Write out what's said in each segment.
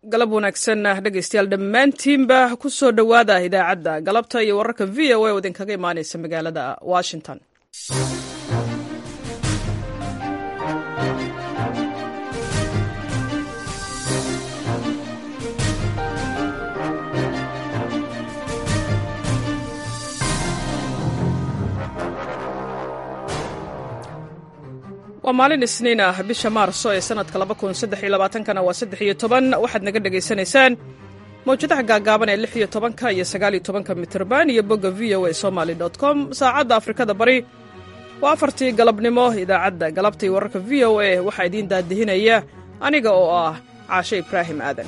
galab wanaagsan dhegaystayaal dhammaantiinba ku soo dhowaada idaacadda galabta iyo wararka v o a oo idinkaga imaanaysa magaalada washington waa maalin isniin ah bisha maarso ee sanadka kana waa saddexiyo toban waxaad naga dhegaysanaysaan mawjadaha gaagaaban ee lix iyo tobanka iyo sagaaliyo tobanka mitrban iyo bogga v o a somaly com saacadda afrikada bari waa afartii galabnimo idaacadda galabtai wararka v o a waxaa idiin daadihinaya aniga oo ah caashe ibraahim aadan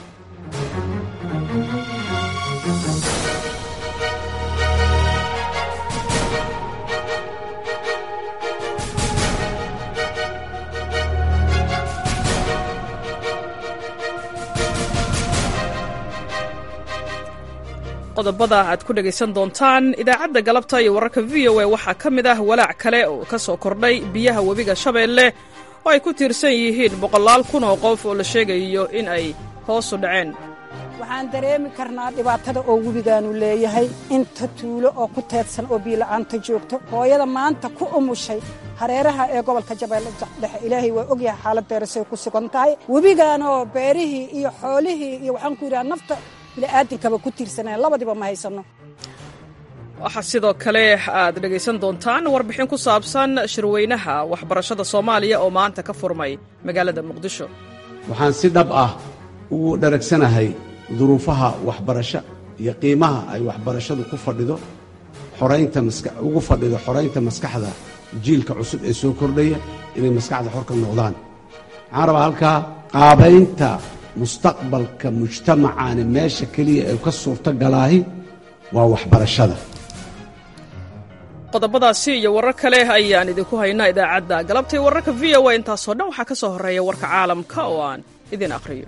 qodobada aad ku dhegaysan doontaan idaacadda galabta iyo wararka v o a waxaa ka mid ah walaac kale oo ka soo kordhay biyaha webiga shabeelle oo ay ku tiirsan yihiin boqolaal kun oo qof oo la sheegayo in ay hoosu dhaceen waxaan dareemi karnaa dhibaatada oo webigaanu leeyahay inta tuulo oo ku teedsan oo biila'aanta joogto hooyada maanta ku umushay hareeraha ee gobolka jabeelle dhexe ilaahay waa ogyahay xaaladdeerasay ku sugan tahay webigaanoo beerihii iyo xoolihii iyo waxaan ku yidhaha nafta bini'aadinkaba ku tiirsaneen labadiba ma haysano waxaa sidoo kale aad dhegaysan doontaan warbixin ku saabsan shirweynaha waxbarashada soomaaliya oo maanta ka furmay magaalada muqdisho waxaan si dhab ah ugu dharagsanahay duruufaha waxbarasho iyo qiimaha ay waxbarashadu ku fadhido xoraynta ugu fadhido xoraynta maskaxda jiilka cusub ee soo kordhaya inay maskaxda xor ka noqdaan waxaan rabaa halkaa qaabaynta mustaqbalka mujtamacaani meesha keliya ee ka suurto galaahi waa waxbarashada qodobadaasi iyo warar kale ayaan idinku haynaa idaacadda galabtay wararka v o a intaasoo dhan waxaa ka soo horreeya warka caalamka oo aan idin akhriyo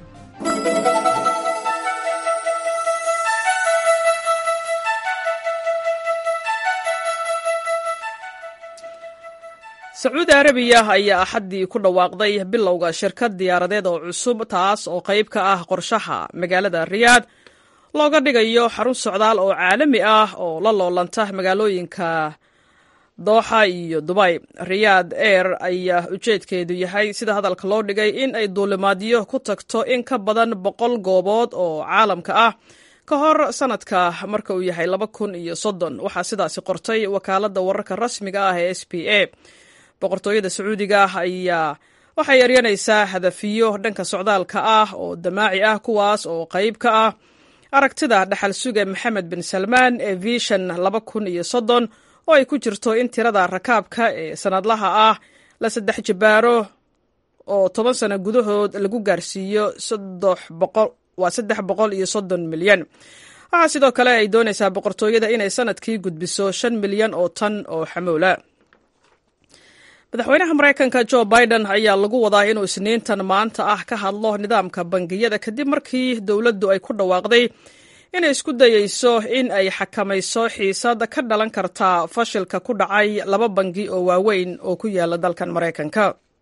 sacuudi arabiya ayaa axaddii ku dhawaaqday bilowga shirkad diyaaradeed oo cusub taas oo qayb ka ah qorshaha magaalada riyaad looga dhigayo xarun socdaal oo caalami ah oo la loolanta magaalooyinka dooxa iyo dubay riyaad air ayaa ujeedkeedu yahay sida hadalka loo dhigay in ay duulimaadyo ku tagto in ka badan boqol goobood oo caalamka ah ka hor sanadka marka uu yahay laba kun iyo soddon waxaa sidaasi qortay wakaaladda wararka rasmiga ah ee s p a boqortooyada sacuudiga ah ayaa waxay eryanaysaa hadafiyo dhanka socdaalka ah oo damaaci ah kuwaas oo qayb ka ah aragtida dhaxal suge maxamed bin salmaan ee vishan laba kun iyo soddon oo ay ku jirto in tirada rakaabka ee sanadlaha ah la saddex jibaaro oo toban sano gudahood lagu gaarsiiyo waa saddex boqol iyo soddon milyan waxaa sidoo kale ay doonaysaa boqortooyada inay sanadkii gudbiso shan milyan oo tan oo xamoola madaxweynaha maraykanka jo biden ayaa lagu wadaa inuu isniintan maanta ah ka hadlo nidaamka bangiyada kadib markii dowladdu ay ku dhawaaqday inay isku dayeyso in ay xakamayso xiisad ka dhalan karta fashilka ku dhacay laba bangi oo waaweyn oo ku yaala dalkan maraykanka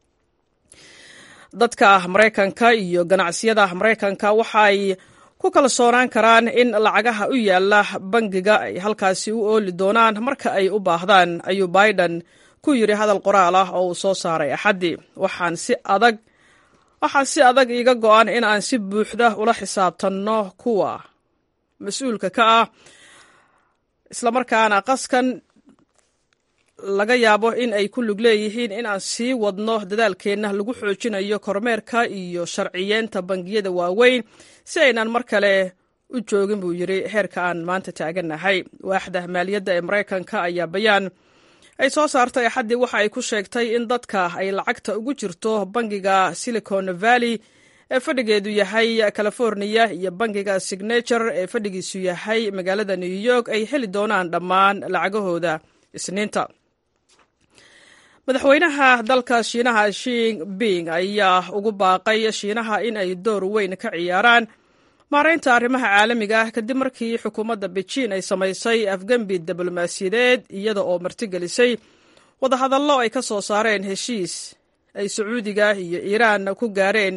dadka maraykanka iyo ganacsiyada maraykanka waxay ku kalsoonaan karaan in lacagaha u yaala bangiga ay halkaasi u ooli doonaan marka ay u baahdaan ayuu biden ku yidhi hadal qoraal ah oo uu soo saaray axaddii waxaan si adag waxaa si adag iiga go-an in aan si buuxda ula xisaabtanno kuwa mas-uulka ka ah islamarkaana qaskan laga yaabo in ay ku lug leeyihiin in aan sii wadno dadaalkeenna lagu xoojinayo kormeerka iyo sharciyeenta bangiyada waaweyn si aynaan mar kale u joogin buu yidhi heerka aan maanta taagannahay waaxda maaliyadda ee maraykanka ayaa bayaan ay soo saartay axaddii waxa ay ku sheegtay in dadka ay lacagta ugu jirto bangiga silicon valley ee fadhigeedu yahay californiya iyo bangiga signature ee fadhigiisu yahay magaalada new york ay heli doonaan dhammaan lacagahooda isniinta madaxweynaha dalka shiinaha shing bing ayaa ugu baaqay shiinaha in ay door weyn ka ciyaaraan maaraynta arrimaha caalamiga ah kadib markii xukuumadda bejiin ay samaysay afgembi diblomaasiyadeed iyada oo martigelisay wadahadallo ay ka soo saareen heshiis ay sacuudiga iyo iiraan ku gaareen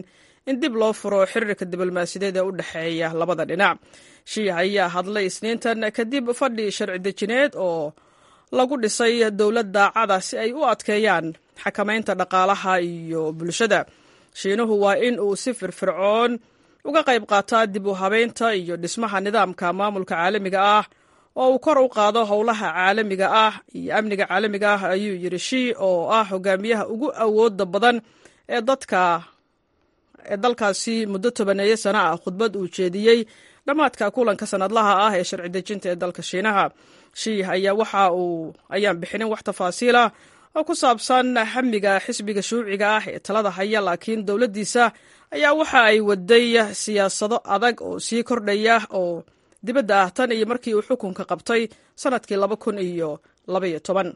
in dib loo furo xiriirka diblomaasiyadeed ee u dhexeeya labada dhinac shiih ayaa hadlay isniintan kadib fadhi sharci dejineed oo lagu dhisay dowlad daacada si ay u adkeeyaan xakamaynta dhaqaalaha iyo bulshada shiinuhu waa in uu si firfircoon uga qayb qaataa dib u habeynta iyo dhismaha nidaamka maamulka caalamiga ah oo uu kor u qaado howlaha caalamiga ah iyo amniga caalamiga ah ayuu yidhi shii oo ah hogaamiyaha ugu awooda badan ee dadka ee dalkaasi muddo tobaneeyo sano ah khudbad uu jeediyey dhammaadka kulanka sanadlaha ah ee sharci dejinta ee dalka shiinaha shiih ayaa waxa uu ayaan bixinin wax tafaasiila oo ku saabsan hamiga xisbiga shuuciga ah ee talada haya laakiin dowladdiisa ayaa waxa ay waday siyaasado adag oo sii kordhaya oo dibadda ah tan iyo markii uu xukunka qabtay sannadkii laba kun iyo labaiyo toban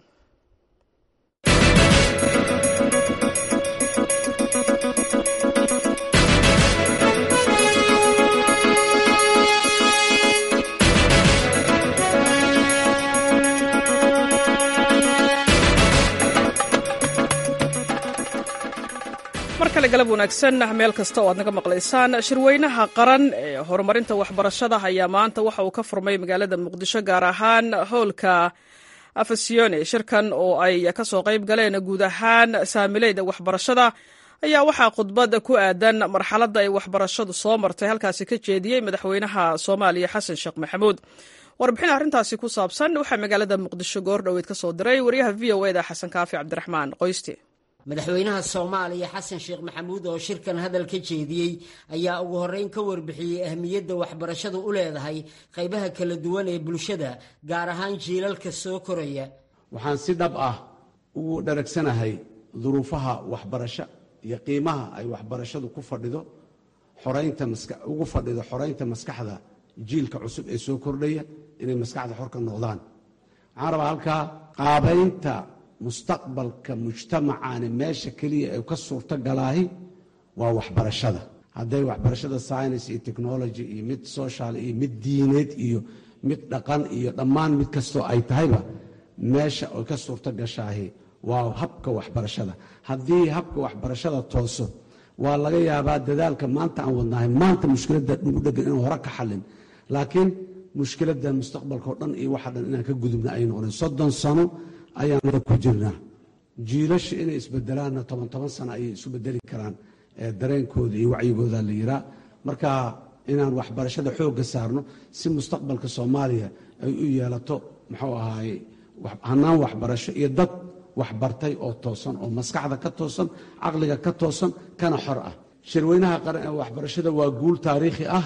mar kale galab wanaagsan meel kasta oo aad naga maqlaysaan shirweynaha qaran ee horumarinta waxbarashada ayaa maanta waxa uu ka furmay magaalada muqdisho gaar ahaan howlka afasione shirkan oo ay kasoo qayb galeen guud ahaan saamileyda waxbarashada ayaa waxaa khudbad ku aadan marxaladda ay waxbarashadu soo martay halkaasi ka jeediyey madaxweynaha soomaaliya xasan sheekh maxamuud warbixin arrintaasi ku saabsan waxaa magaalada muqdisho goor dhoweed ka soo diray wariyaha v o eda xasan kaafi cabdiraxmaan qoyste madaxweynaha soomaaliya xasan sheekh maxamuud oo shirkan hadal ka jeediyey ayaa ugu horreyn ka warbixiyey ahmiyadda waxbarashadu u leedahay qaybaha kala duwan ee bulshada gaar ahaan jiilalka soo koraya waxaan si dhab ah ugu dharagsanahay duruufaha waxbarasho iyo qiimaha ay waxbarashadu ku fadhido xoraynta ugu fadhido xoraynta maskaxda jiilka cusub ee soo kordhaya inay maskaxda xor ka noqdaan waxaan rabaa halkaa qaabaynta mustaqbalka mujtamacani meesha keliya ay ka suurto galaahi waa waxbarashada hadday waxbarashada science iyo technology iyo mid social iyo mid diineed iyo mid dhaqan iyo dhammaan mid kastoo ay tahayba meesha ay ka suurto gashaahi waa habka waxbarashada haddii habka waxbarashada tooso waa laga yaabaa dadaalka maanta aan wadnahay maanta mushkiladda dhugudhegan inaan hore ka xallin laakiin mushkiladda mustaqbalka oo dhan iyo waxa dhan inaan ka gudubna ay noqdeen soddon sano ayaana ku jirnaa jiilasha inay isbedelaanna toban toban sano ayay isu bedeli karaan dareenkooda iyo wacyigooda la yiraa marka inaan waxbarashada xoogga saarno si mustaqbalka soomaaliya ay u yeelato muxuu ahaaye hanaan waxbarasho iyo dad waxbartay oo toosan oo maskaxda ka toosan caqliga ka toosan kana xor ah shirweynaha qaran ee waxbarashada waa guul taariikhi ah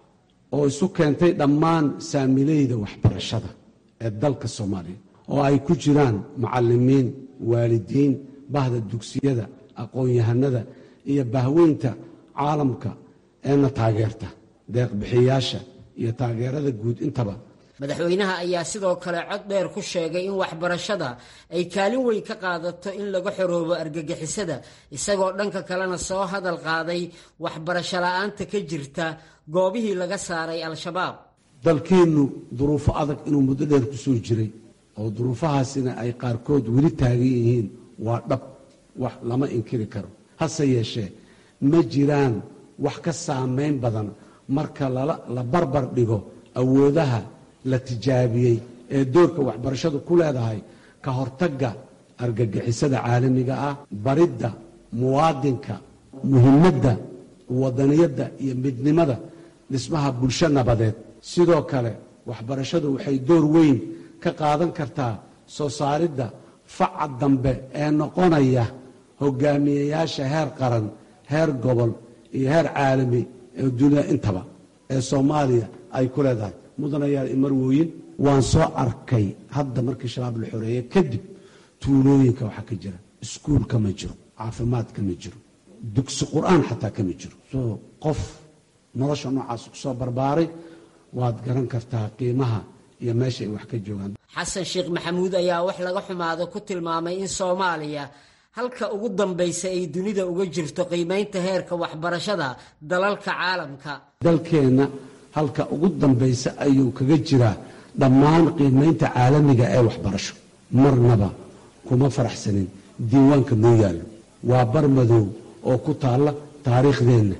oo isu keentay dhammaan saamileyda waxbarashada ee dalka soomaaliya oo ay ku jiraan macallimiin waalidiin bahda dugsiyada aqoon-yahanada iyo bahweynta caalamka eena taageerta deeqbixiyaasha iyo taageerada guud intaba madaxweynaha ayaa sidoo kale cod dheer ku sheegay in waxbarashada ay kaalin weyn ka qaadato in laga xoroobo argagixisada isagoo dhanka kalena soo hadal qaaday waxbarasho la-aanta ka jirta goobihii laga saaray al-shabaab dalkeennu duruufo adag inuu muddo dheer ku soo jiray oo duruufahaasina ay qaarkood weli taagan yihiin waa dhab wax lama inkiri karo hase yeeshee ma jiraan wax ka saamayn badan marka la barbar dhigo awoodaha la tijaabiyey ee doorka waxbarashadu ku leedahay ka hortagga argagixisada caalamiga ah baridda muwaadinka muhimadda wadaniyadda iyo midnimada dhismaha bulsho nabadeed sidoo kale waxbarashadu waxay door weyn ka qaadan kartaa soo saaridda faca dambe ee noqonaya hogaamiyeyaasha heer qaran heer gobol iyo heer caalami ee dunida intaba ee soomaaliya ay ku leedahay mudanayaal imarwooyin waan soo arkay hadda markii shabaab la xoreeyey kadib tuulooyinka waxaa ka jira iskuul kama jiro caafimaad kama jiro dugsi qur-aan xataa kama jiro soo qof nolosha noocaas kusoo barbaaray waad garan kartaa qiimaha iyo meesha ay wax ka joogaan xasan sheekh maxamuud ayaa wax laga xumaado ku tilmaamay in soomaaliya halka ugu dambaysa ay dunida uga jirto qiimaynta heerka waxbarashada dalalka caalamka dalkeenna halka ugu dambaysa ayuu kaga jiraa dhammaan qiimaynta caalamiga ee waxbarasho marnaba kuma faraxsanin diiwaanka noo yaallo waa bar madow oo ku taalla taariikhdeenna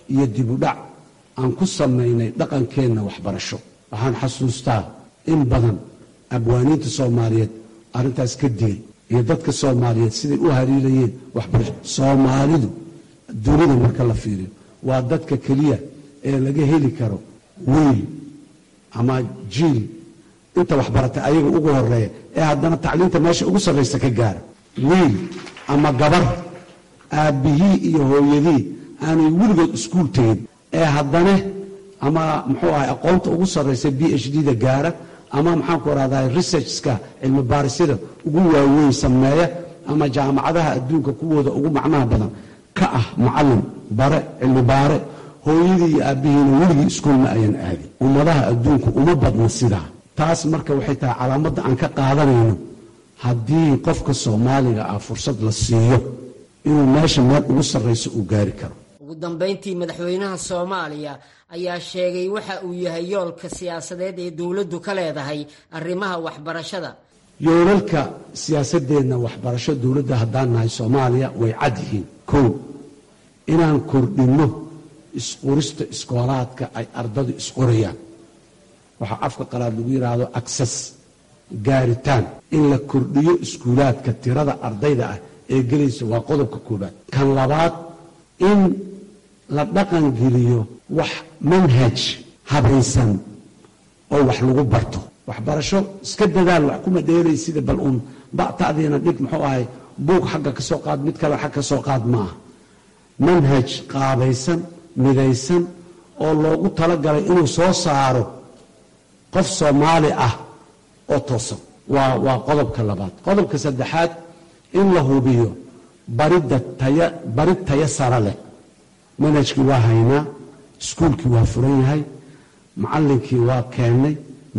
iyo dibudhac aan ku samaynay dhaqankeenna waxbarasho waxaan xasuustaa in badan abwaaniinta soomaaliyeed arrintaas ka digay iyo dadka soomaaliyeed siday u hariirayeen waxbarasho soomaalidu dunida marka la fiiriyo waa dadka keliya ee laga heli karo wiil ama jiil inta waxbaratay ayaga ugu horeeya ee haddana tacliinta meesha ugu sarraysa ka gaara wiil ama gabar aabbihii iyo hooyadii aanay weligood iskuul tegin ee haddana ama muxuu ahay aqoonta ugu sarraysa b h d da gaara ama maxaanku rahdaa researchska cilmi baarisyada ugu waaweyn sameeya ama jaamacadaha adduunka kuwooda ugu macnaha badan ka ah macallin bare cilmi baare hooyadii iyo aabbihiina weligii iskuul ma ayan aadin ummadaha adduunku uma badna sidaa taas marka waxay tahay calaamadda aan ka qaadanayno haddii qofka soomaaliga ah fursad la siiyo inuu meesha meel ugu sarrayso uu gaari karo ugu dambayntii madaxweynaha soomaaliya ayaa sheegay waxa uu yahay yoolka siyaasadeed ee dowladdu ka leedahay arrimaha waxbarashada yoolalka siyaasadeenna waxbarasho dowladda haddaan nahay soomaaliya way cad yihiin kow inaan kordhinno isqorista iskoolaadka ay ardadu isqorayaan waxaa afka qalaad lagu yidhaahdo agsas gaaritaan in la kordhiyo iskuulaadka tirada ardayda ah ee gelaysa waa qodobka koobaad kan labaad in la dhaqan geliyo wax manhaj habaysan oo wax lagu barto waxbarasho iska dadaal wax kuma dheelay sida bal uun ba'ta'diina dhig muxuu ahay buug xagga ka soo qaad mid kale xag ka soo qaad ma aha manhaj qaabaysan midaysan oo loogu talagalay inuu soo saaro qof soomaali ah oo toosan waa waa qodobka labaad qodobka saddexaad in la hubiyo baridda taya barid taya sara leh manhajkii waa haynaa iskuulkii waa furan yahay macallinkii waa keennay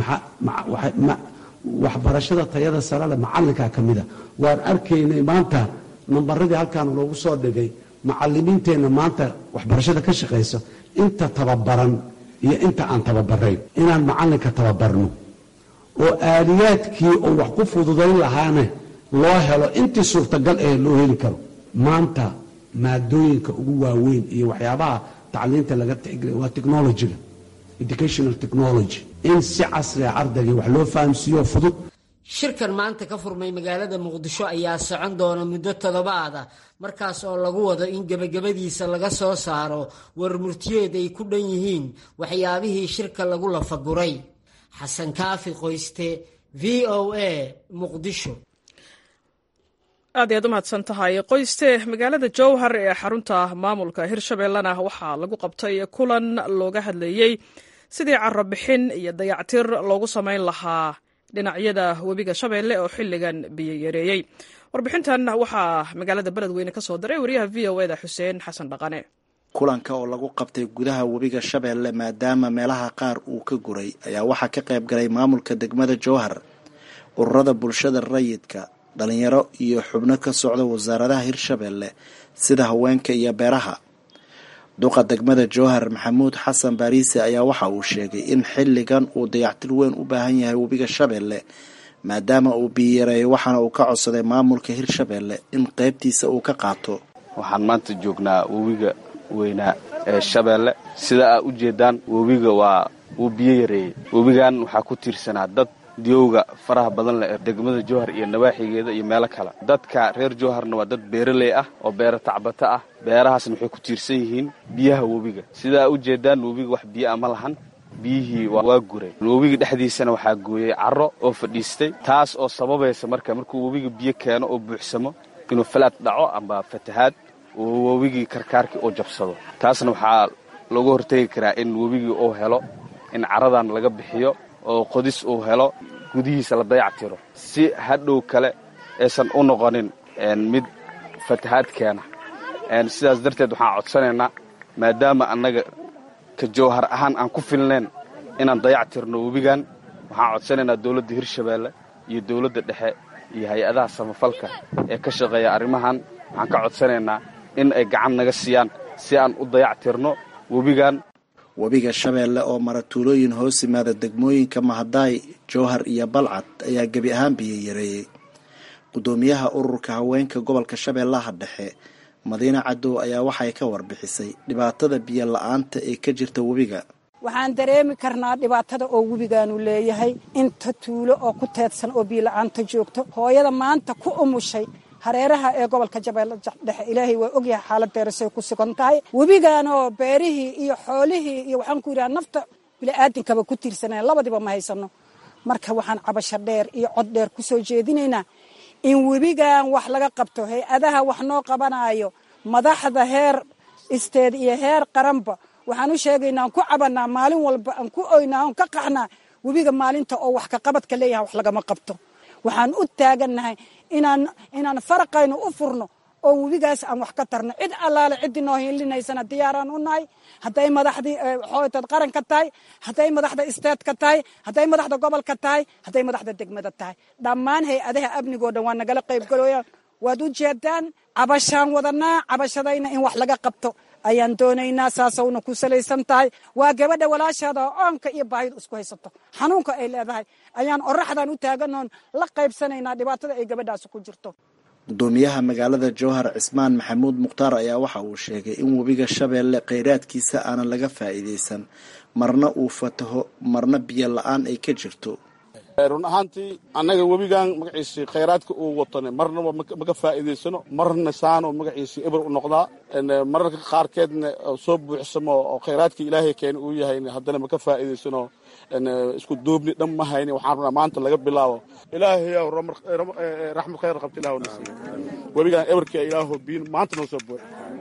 waxbarashada tayada sare leh macallinkaa ka mida waan arkaynay maanta nambaradii halkaan loogu soo dhigay macalimiinteenna maanta waxbarashada ka shaqaysa inta tababaran iyo inta aan tababarayn inaan macallinka tababarno oo aaliyaadkii oo wax ku fududayn lahaane loo helo intii suurtagal ee loo heli karo maanta maadooyinka ugu waaweyn iyo waxyaabaha tacliinta laga tixgeliya waa technologyga educational technology in si casriga ardaygii wax loo fahamsiiyo fudud shirkan maanta ka furmay magaalada muqdisho ayaa socon doona muddo toddobaad ah markaas oo lagu wado in gebagabadiisa laga soo saaro war murtiyeed ay ku dhan yihiin waxyaabihii shirka lagu lafaguray xasan kaafi qoyste v o a muqdisho aad iyaad u mahadsan tahay qoyste magaalada jowhar ee xarunta maamulka hirshabeellena waxaa lagu qabtay kulan looga hadlayey sidii carabixin iyo dayactir loogu samayn lahaa dhinacyada webiga shabeelle oo xilligan biyo yareeyey warbixintan waxaa magaalada beledweyne ka soo diray wariyaha v o eda xuseen xasan dhaqane kulanka oo lagu qabtay gudaha webiga shabeelle maadaama meelaha qaar uu ka guray ayaa waxaa ka qayb galay maamulka degmada jowhar ururada bulshada rayidka dhalinyaro iyo xubno ka socda wasaaradaha hirshabeelle sida haweenka iyo beeraha duqa degmada jowhar maxamuud xasan baariise ayaa waxa uu sheegay in xilligan uu dayactir weyn u baahan yahay webiga shabeelle maadaama uu biyareeyo waxaana uu ka codsaday maamulka hirshabeelle in qeybtiisa uu ka qaato waxaan maanta joognaa webiga weynaa ee shabeelle sida aa u jeedaan webiga waa wuu biyo yareeyey webigan waxaa ku tiirsanaa dad diyowga faraha badan leh ee degmada jowhar iyo nawaaxigeeda iyo meelo kale dadka reer jowharna waa dad beeraley ah oo beero tacbato ah beerahaasna waxay ku tiirsan yihiin biyaha webiga sidaa u jeedaan webiga wax biyo a ma lahan biyihii waa guray webiga dhexdiisana waxaa gooyey carro oo fadhiistay taas oo sababaysa marka markuu webiga biyo keeno oo buuxsamo inuu falaad dhaco amba fatahaad oo webigii karkaarkii uu jabsado taasna waxaa looga hortegi karaa in webigii uu helo in carradan laga bixiyo oo qodis uu helo gudihiisa la dayac tiro si hadhow kale aysan u noqonin mid fatahaad keena sidaas darteed waxaan codsanaynaa maadaama annaga ka jowhar ahaan aan ku filnayn inaan dayac tirno webigan waxaan codsanaynaa dowladda hirshabeelle iyo dowladda dhexe iyo hay-adaha samafalka ee ka shaqeeya arrimahan waxaan ka codsanaynaa in ay gacan naga siiyaan si aan u dayac tirno webigan webiga shabeelle oo mara tuulooyin hoos yimaada degmooyinka mahadaay jowhar iyo balcad ayaa gebi ahaan biyo yareeyey gudoomiyaha ururka haweenka gobolka shabeellaha dhexe madiine cadow ayaa waxay ka warbixisay dhibaatada biyo la-aanta ee ka jirta webiga waxaan dareemi karnaa dhibaatada oo webigaanu leeyahay inta tuulo oo ku teedsan oo biila-aanta joogto hooyada maanta ku umushay hareeraha ee gobolka jabeelle dhexe ilaahay waa ogyahay xaaladeerasay ku sugan tahay webigaanoo beerihii iyo xoolihii iyo waxaan ku yidhaha nafta bili-aadinkaba ku tiirsanaya labadiba ma haysano marka waxaan cabasho dheer iyo cod dheer ku soo jeedinaynaa in webigan wax laga qabto hay-adaha wax noo qabanaayo madaxda heer isteed iyo heer qaranba waxaan u sheegaynaa aan ku cabanaa maalin walba aan ku oynaa aan ka qaxnaa webiga maalinta oo wax kaqabadka leeyahay wax lagama qabto waxaan u taagannahay inaan inaan faraqaynu u furno oo webigaas aan wax ka tarno cid allaale ciddii noo hiilinaysana diyaaraan u nahay hadday madaxdii xooytad qaranka tahay hadday madaxda isteedka tahay hadday madaxda gobolka tahay hadday madaxda degmada tahay dhammaan hay-adaha amnigoo dhan waa nagala qaybgalooyaan waad u jeedaan cabashaan wadanaa cabashadayna in wax laga qabto ayaan doonaynaa saasawna ku salaysan tahay waa gabadha walaashaada oo oonka iyo baahidu isku haysato xanuunka ay leedahay ayaan oraxdan u taaganoon la qaybsanaynaa dhibaatada ay gabadhaasi ku jirto gudoomiyaha magaalada jowhar cismaan maxamuud mukhtaar ayaa waxa uu sheegay in webiga shabeelle kheyraadkiisa aanan laga faa'iidaysan marna uu fataho marna biyo la-aan ay ka jirto run ahaantii annaga webigan magaciisii khayraadka uu watane marnaba maka faa'iidaysano marna saano magaciisii eber u noqdaa mararka qaarkeedna soo buuxsamo oo khayraadkii ilaahay keena uu yahay haddana maka faa'iidaysano isku duubni dhan ma hayni waxaan rabnaa maanta laga bilaabo ilaahayow raxmad khayr qabta ilah nasiiyo webigan eberka ilaaho biin maanta noo soo buux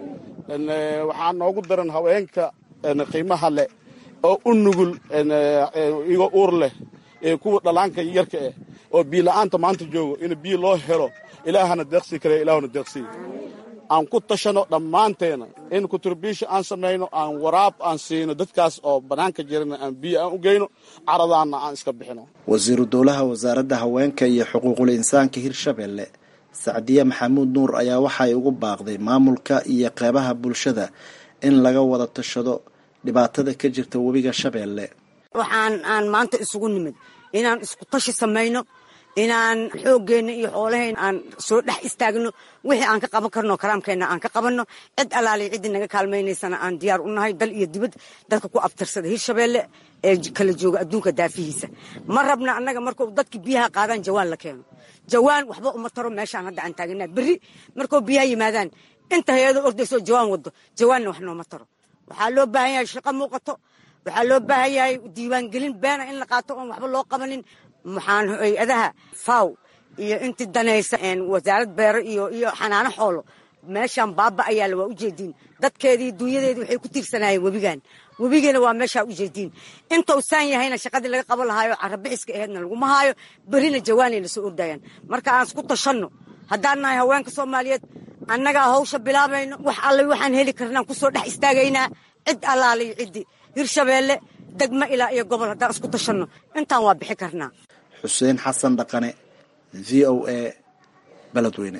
waxaa noogu daran haweenka qiimaha leh oo u nugul igoo uur leh ee kuwa dhalaanka yarka eh oo biyo la-aanta maanta joogo in biyo loo helo ilaahana deeqsii kale ilaahuna deeqsii aan ku tashano dhammaanteena in kuturbiisha aan samayno aan waraab aan siino dadkaas oo bannaanka jirana aan biyo aan u geyno caradaanna aan iska bixino wasiiru dowlaha wasaaradda haweenka iyo xuquuqul insaanka hirshabelle sacdiye maxamuud nuur ayaa waxay ugu baaqday maamulka iyo qeybaha bulshada in laga wada tashado dhibaatada ka jirta webiga shabeelle waxaan aan maanta isugu nimid inaan isku tashi samayno inaan xooggeenna iyo xoolahayna aan soo dhex istaagno wixii aan ka qaban karno karaamkeenna aan ka qabanno cid allaaliy ciddii naga kaalmaynaysana aan diyaar u nahay dal iyo dibad dadka ku abtirsada hirshabeelle ee kala jooga adduunka daafihiisa ma rabna annaga markuu dadkii biyaha qaadaan jawaan la keeno jawaan waxba uma taro meeshaan hadda aan taaganaa berri markuu biyaha yimaadaan inta hay-ado ordaysoo jawaan wado jawaanna wax nooma taro waxaa loo baahan yahay shaqo muuqato waxaa loo baahan yahay diiwaangelin beena in la qaato oon waxba loo qabanin maxaan hay-adaha faw iyo intii danaysa wasaarad beero iyo iyo xanaano xoolo meeshaan baaba ayaala waa ujeediin dadkeedii dunyadeedii waxay ku tiirsanaayeen webigan webigiina waa meeshaa ujeediin intuu saan yahayna shaqadii laga qaban lahaayo carabixiska aheedna laguma haayo berina jawaanayna soo ordayaan marka aan isku tashanno haddaan nahay haweenka soomaaliyeed annagaa hawsha bilaabayno wax alle waxaan heli karnaan kusoo dhex istaagaynaa cid allaaliyo ciddii hirshabeelle degmo ilaa iyo gobol haddaan isku tashanno intaan waa bixi karnaa xuseen xasan dhaqane v o a beledweyne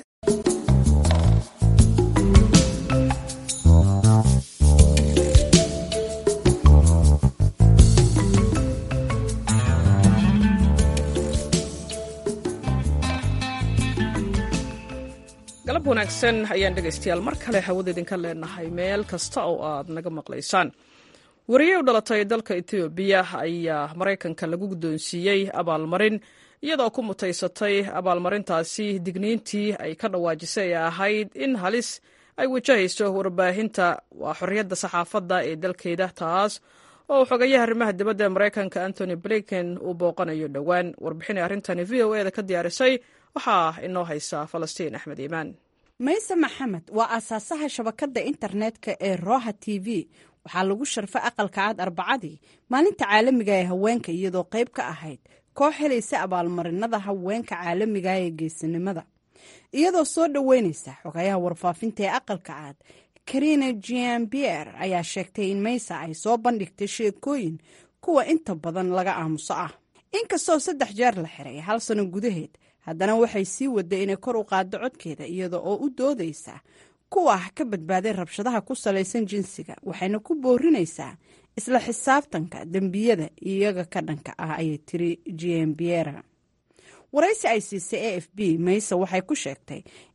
galab wanaagsan ayaan dhegaystayaal mar kale hawada idinka leenahay meel kasta oo aad naga maqlaysaan wariye u dhalatay dalka etoobiya ayaa maraykanka lagu guddoonsiiyey abaalmarin iyadoo ku mutaysatay abaalmarintaasi digniintii ay ka dhawaajisay ee ahayd in halis ay wajahayso warbaahinta waa xorriyadda saxaafadda ee dalkeeda taas oo xogayaha arrimaha dibadda ee maraykanka antony blinken uu booqanayo dhowaan warbixinay arrintani v o e da ka diyaarisay waxaa inoo haysa falastiin axmed iimaan mayse maxamed waa aasaasaha shabakadda internetka ee roha t v waxaa lagu sharfay aqalka cad arbacadii maalinta caalamiga ee haweenka iyadoo qayb ka ahayd koox helaysa abaalmarinada haweenka caalamiga ee geesinimada iyadoo soo dhoweynaysa xogayaha warfaafinta ee aqalka cad karina giambier ayaa sheegtay in maysa ay soo bandhigtay sheekooyin kuwa inta badan laga aamuso ah inkastoo saddex jeer la xiray hal sano gudaheed haddana waxay sii waday inay kor u qaaddo codkeeda iyada oo u doodaysa kuwa ka badbaaday rabshadaha ku salaysan jinsiga waxayna ku boorinaysaa isla xisaabtanka dembiyada iyaga ka dhanka ah ayay tiri giambiera waraysi ay siisay a f b mayse waxay ku sheegtay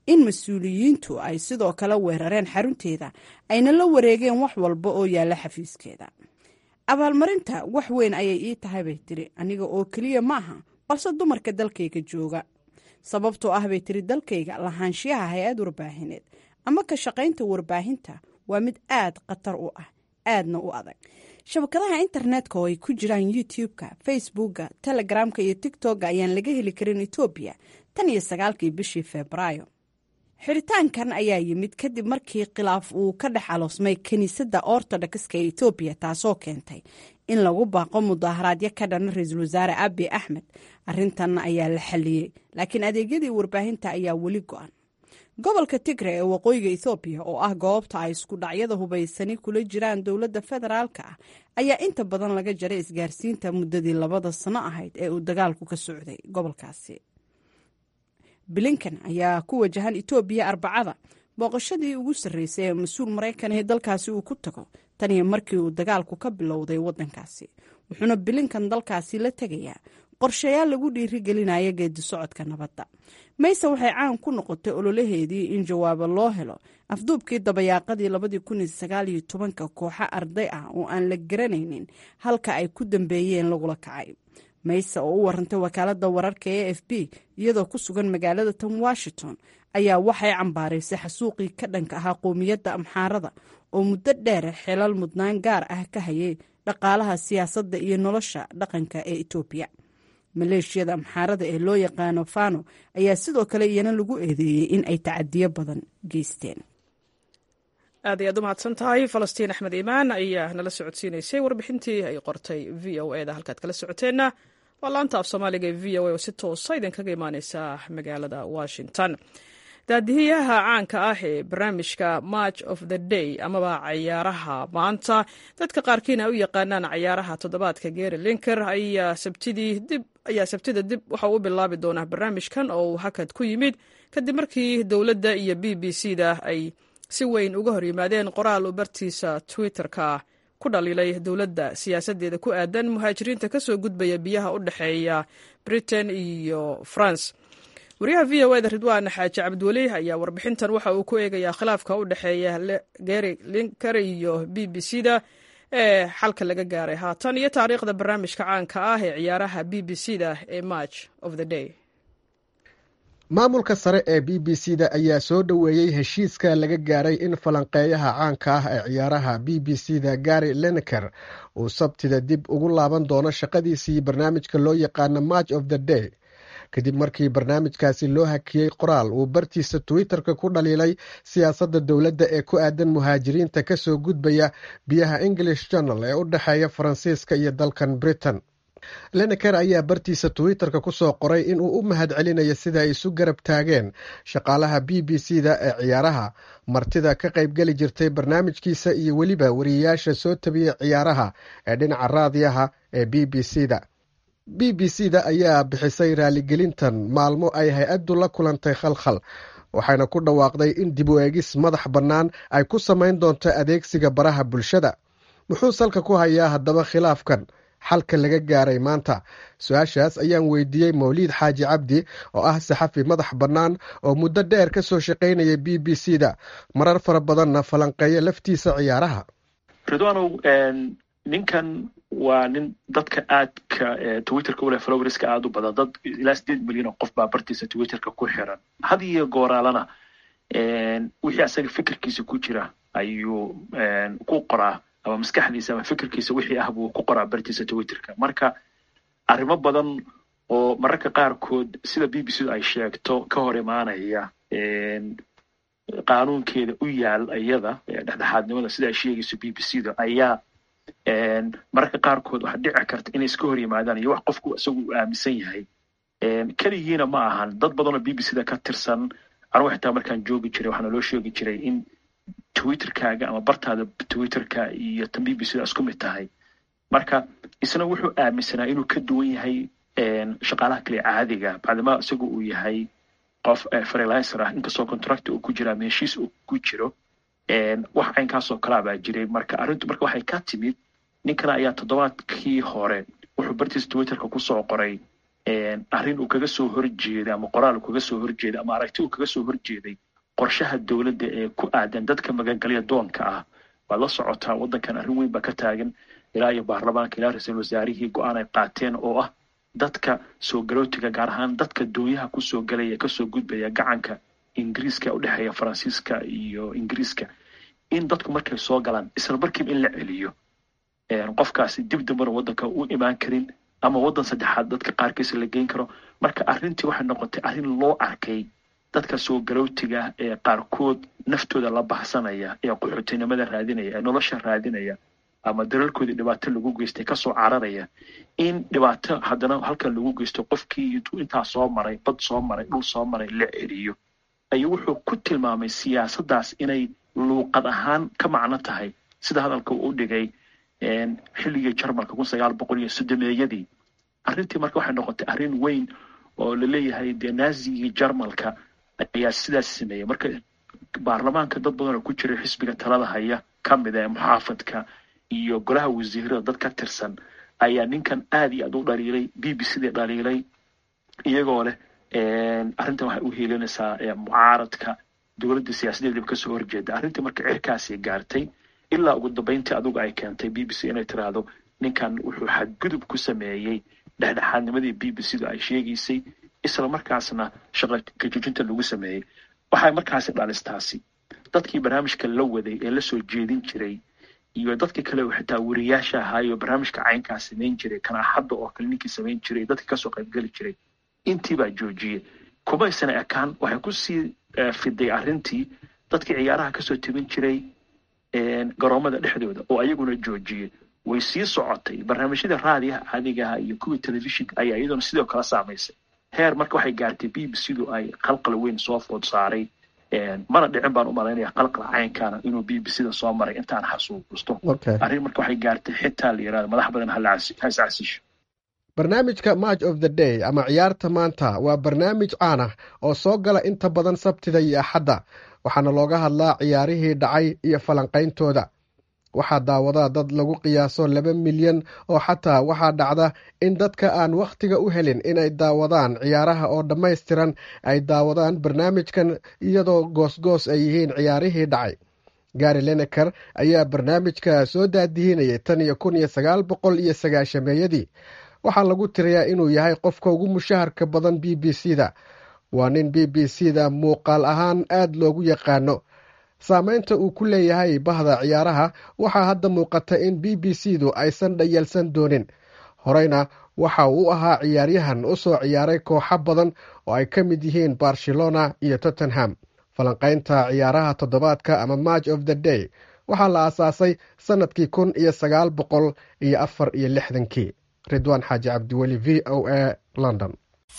in mas-uuliyiintu ay sidoo kale weerareen xarunteeda ayna la wareegeen wax walba oo yaalla xafiiskeeda abaalmarinta wax weyn ayay ii tahay bay tiri aniga oo keliya ma aha balse dumarka dalkayga jooga sababtoo ah bay tiri dalkayga lahaanshiyaha hay-ad warbaahineed ama ka shaqaynta warbaahinta waa mid aad khatar u ah aadna u adag shabakadaha internetka oo ay ku jiraan youtube-ka facebookka telegramka iyo tigtokga ayaan laga heli karin etoobiya tan iyo sagaalkii bishii febraayo xiritaankan ayaa yimid kadib markii khilaaf uu ka dhex aloosmay kiniisadda ortodokska ee etoobiya taasoo keentay in lagu baaqo mudaaharaadyo ka dhana ra-iisul wasaare abi axmed arintan ayaa la xaliyey laakiin adeegyadii warbaahinta ayaa weli go-an gobolka tigre ee waqooyiga ethoobiya oo ah goobta ay isku dhacyada hubaysani kula jiraan dowladda federaalka ah ayaa inta badan laga jaray isgaarsiinta muddadii labada sano ahayd ee uu dagaalku ka socday gobolkaasi bilinkan ayaa ku wajahan etoobiya arbacada booqashadii ugu sarreysay ee mas-uul maraykan ee dalkaasi uu ku tago tan iyo markii uu dagaalku ka bilowday waddankaasi wuxuuna bilinkan dalkaasi la tegayaa qorshayaal lagu dhiirigelinaya geedi socodka nabadda mayse waxay caan ku noqotay ololaheedii in jawaabo loo helo afduubkii dabayaaqadii labadii kun iyo sagaal iyo tobanka kooxo arday ah oo aan la garanaynin halka ay ku dambeeyeen lagula kacay mayse oo u warantay wakaaladda wararka e f b iyadoo ku sugan magaalada tan washington ayaa waxay cambaaraysay xasuuqii ka dhanka ahaa qowmiyadda amxaarada oo muddo dheer xilal mudnaan gaar ah ka hayay dhaqaalaha siyaasadda iyo nolosha dhaqanka ee etoobiya maleeshiyada amxaarada ee loo yaqaano fano ayaa sidoo kale iyana lagu eedeeyey in ay tacadiyo badan geysteen aad ayaad u mahadsan tahay falastiin axmed iimaan ayaa nala socodsiinaysay warbixintii ay qortay v o eda halkaad kala socoteenna waa laanta af soomaaliga ee v o a oo si toosa idinkaga imaaneysa magaalada washington daadihiyaha caanka ah ee barnaamijka march of the day amaba cayaaraha maanta dadka qaarkiina ay u yaqaanaan cayaaraha toddobaadka gary linker ayaa sabtidii dib ayaa sabtida dib waxa uu bilaabi doonaa barnaamijkan oo uu hakad ku yimid kadib markii dowladda iyo b b c da ay si weyn uga hor yimaadeen qoraal uu bartiisa twitter-ka ku dhaliilay dowladda siyaasaddeeda ku aadan muhaajiriinta ka soo gudbaya biyaha u dhexeeya britain iyo france wariyaha v o eda ridwaan xaaji cabdiweli ayaa warbixintan waxa uu ku eegayaa khilaafka u dhexeeya gary linker iyo b b c da ee xalka laga gaaray haatan iyo taariikhda barnaamijka caanka ah ee ciyaaraha b b c da ee march of the day maamulka sare ee b b c da ayaa soo dhoweeyey heshiiska laga gaaray in falanqeeyaha caanka ah ee ciyaaraha b b c da gary lineker uu sabtida dib ugu laaban doono shaqadiisii barnaamijka loo yaqaano march of the day kadib markii barnaamijkaasi loo hakiyey qoraal uu bartiisa twitter-ka ku dhaliilay siyaasadda dowladda ee ku aadan muhaajiriinta kasoo gudbaya biyaha english journal ee u dhexeeya faransiiska iyo dalkan britain leneker ayaa bartiisa twitter-ka kusoo qoray inuu u mahad celinayo sida ay isu garab taageen shaqaalaha b b c da ee ciyaaraha martida ka qaybgeli jirtay barnaamijkiisa iyo weliba wariyayaasha soo tabiyey ciyaaraha ee dhinaca raadiyaha ee b b c da b b c da ayaa bixisay raaligelintan maalmo ay hay-addu la kulantay khalkhal waxayna ku dhawaaqday in dib u eegis madax bannaan ay ku samayn doonto adeegsiga baraha bulshada muxuu salka ku hayaa haddaba khilaafkan xalka laga gaaray maanta su-aashaas ayaan weydiiyey mawliid xaaji cabdi oo ah saxafi madax bannaan oo muddo dheer ka soo shaqaynaya b b c da marar fara badanna falanqeeya laftiisa ciyaaraha ridwanow ninkan waa nin dadka aadka twitterka uleh flowerska aada u badan dad ilaa sideed milyan oo qof baa bartiisa twitterka ku xiran had iyo gooraalana wixii asaga fikirkiisa ku jira ayuu ku qoraa ama maskaxdiisa ama fikirkiisa wixii ah buu ku qoraa bartiisa twitterka marka arrimo badan oo mararka qaarkood sida b b c du ay sheegto ka hor imaanaya qaanuunkeeda u yaal iyada dhexdhexaadnimada sida ay sheegayso b b c da ayaa mararka qaarkood waxaa dhici karta inay iska hor yimaadaan iyo wax qofku isagu uu aaminsan yahay keligiina ma ahan dad badan oo b b c da ka tirsan anugu xitaa markaan joogi jiray waxaana loo sheegi jiray in twitterkaaga ama bartaada twitterka iyo tan b b c da isku mid tahay marka isna wuxuu aaminsanaa inuu ka duwan yahay shaqaalaha kale caadiga bacdima isagu uu yahay qof freelancer ah inkastoo contract uu ku jira ama heshiis uu ku jiro wax caynkaasoo kalaa baa jiray marka arrintu marka waxay ka timid ninkana ayaa toddobaadkii hore wuxuu bartiisa twitterka kusoo qoray arrin uu kaga soo horjeeday ama qoraal uu kaga soo horjeeday ama aragti uu kaga soo horjeeday qorshaha dowladda ee ku aadan dadka magangalya doonka ah waad la socotaa waddankan arrin weyn baa ka taagan ilaa iyo baarlamaanka ilaa ra-iisul wasaarihii go-aan ay qaateen oo ah dadka soo galootiga gaar ahaan dadka doonyaha kusoo galaya kasoo gudbaya gacanka ingiriiska u dhexeeya faransiiska iyo ingiriiska in dadku markay soo galaan isla markiiba in la celiyo qofkaasi dib dambana waddanka u imaan karin ama waddan saddexaad dadka qaarkiisa la geyn karo marka arrintii waxay noqotay arrin loo arkay dadka soo galootiga ee qaarkood naftooda la baxsanaya ee qaxootinimada raadinaya ee nolosha raadinaya ama dalalkoodii dhibaato lagu geystay kasoo cararaya in dhibaato haddana halkan lagu geysto qofkii intuu intaa soo maray bad soo maray dhul soo maray la celiyo ayuu wuxuu ku tilmaamay siyaasaddaas inay luuqad ahaan ka macno tahay sida hadalka uu u dhigay xilligii jarmalka kun sagaal boqol iyo soddomeeyadii arrintii marka waxay noqotay arrin weyn oo laleeyahay dee naazigii jarmalka ayaa sidaas sameeyey marka baarlamaanka dad badan oo ku jira xisbiga talada haya ka mid ee muxaafadka iyo golaha wasiirada dad ka tirsan ayaa ninkan aad iyo aad u dhaliilay b b c dii dhaliilay iyagoo leh arrintan waxay u heelinaysaa mucaaradka dowladda siyaasadeediba kasoo horjeeda arrintii marka cirkaasi gaartay ilaa ugu dambeyntii adugu ay keentay b b c inay tiraahdo ninkan wuxuu xadgudub ku sameeyey dhexdhexaadnimadii b b c du ay sheegaysay isla markaasna shaqa kajujinta lagu sameeyey waxay markaasi dhalistaasi dadkii barnaamijka la waday ee lasoo jeedin jiray iyo dadka kale xitaa wariyaasha ahaayo barnaamijka caynkaa samayn jiray kana hadda oo kale ninkii samayn jiray dadka kasoo qaybgeli jiray intiibaa joojiyey kumaysana ekaan waxay kusii fiday arrintii dadkii ciyaaraha kasoo tebin jiray garoomada dhexdooda oo ayaguna joojiyey way sii socotay barnaamijyada raadiyaha caadigaha iyo kuwii telefishinka ayaa iyaduna sidoo kale saamaysay heer marka waxay gaartay b b c du ay qalqal weyn soo food saaray mana dhicin baan u malaynaya qalqal caynkaana inuu b b c da soo maray intaan xasuusto arrin marka waxay gaartay xitaa la yirahdo madax badan ha iscasisho barnaamijka match of the day ama ciyaarta maanta waa barnaamij caan ah oo soo gala inta badan sabtida iyo axadda waxaana looga hadlaa ciyaarihii dhacay iyo falanqayntooda waxaa daawadaa dad lagu qiyaaso laba milyan oo xataa waxaa dhacda in dadka aan wakhtiga u helin inay daawadaan ciyaaraha oo dhammaystiran ay daawadaan barnaamijkan iyadoo goosgoos ay yihiin ciyaarihii dhacay gari leneker ayaa barnaamijka soo daadihinayay tan iyo kun iyo sagaal boqol iyo sagaashameeyadii waxaa lagu tiriyaa inuu yahay qofka ugu mushaharka badan b b c da waa nin b b c da muuqaal ahaan aad loogu yaqaano saameynta uu ku leeyahay bahda ciyaaraha waxaa hadda muuqata in b b c du aysan dhayalsan doonin horeyna waxa uu ahaa ciyaaryahan u soo ciyaaray kooxo badan oo ay ka mid yihiin barcelona iyo tottenham falanqaynta ciyaaraha toddobaadka ama match of the day waxaa la aasaasay sannadkii kun iyo sagaal boqol iyo afar iyo lixdankii ridwaan xaaji cabdiweli v o a london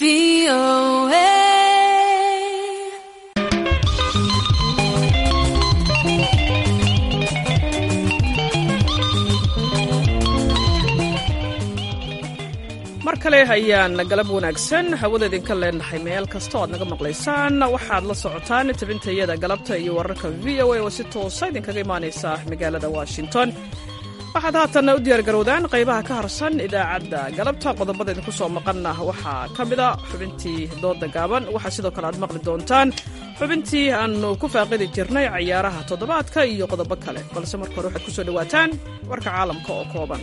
mar kale ayaan galab wanaagsan hawada idinka leenahay meel kasta o aad naga maqlaysaan waxaad la socotaan tabintayada galabta iyo wararka v o a oo si toosa idinkaga imaanaysa magaalada washington waxaad haatanna u diyaargarowdaan qaybaha ka harsan idaacadda galabta qodobada idinku soo maqanna waxaa ka mida xubintii dooda gaaban waxaa sidoo kale aad maqli doontaan xubintii aannu ku faaqidi jirnay cayaaraha toddobaadka iyo qodobo kale balse marka hore waxaad ku soo dhowaataan warka caalamka oo kooban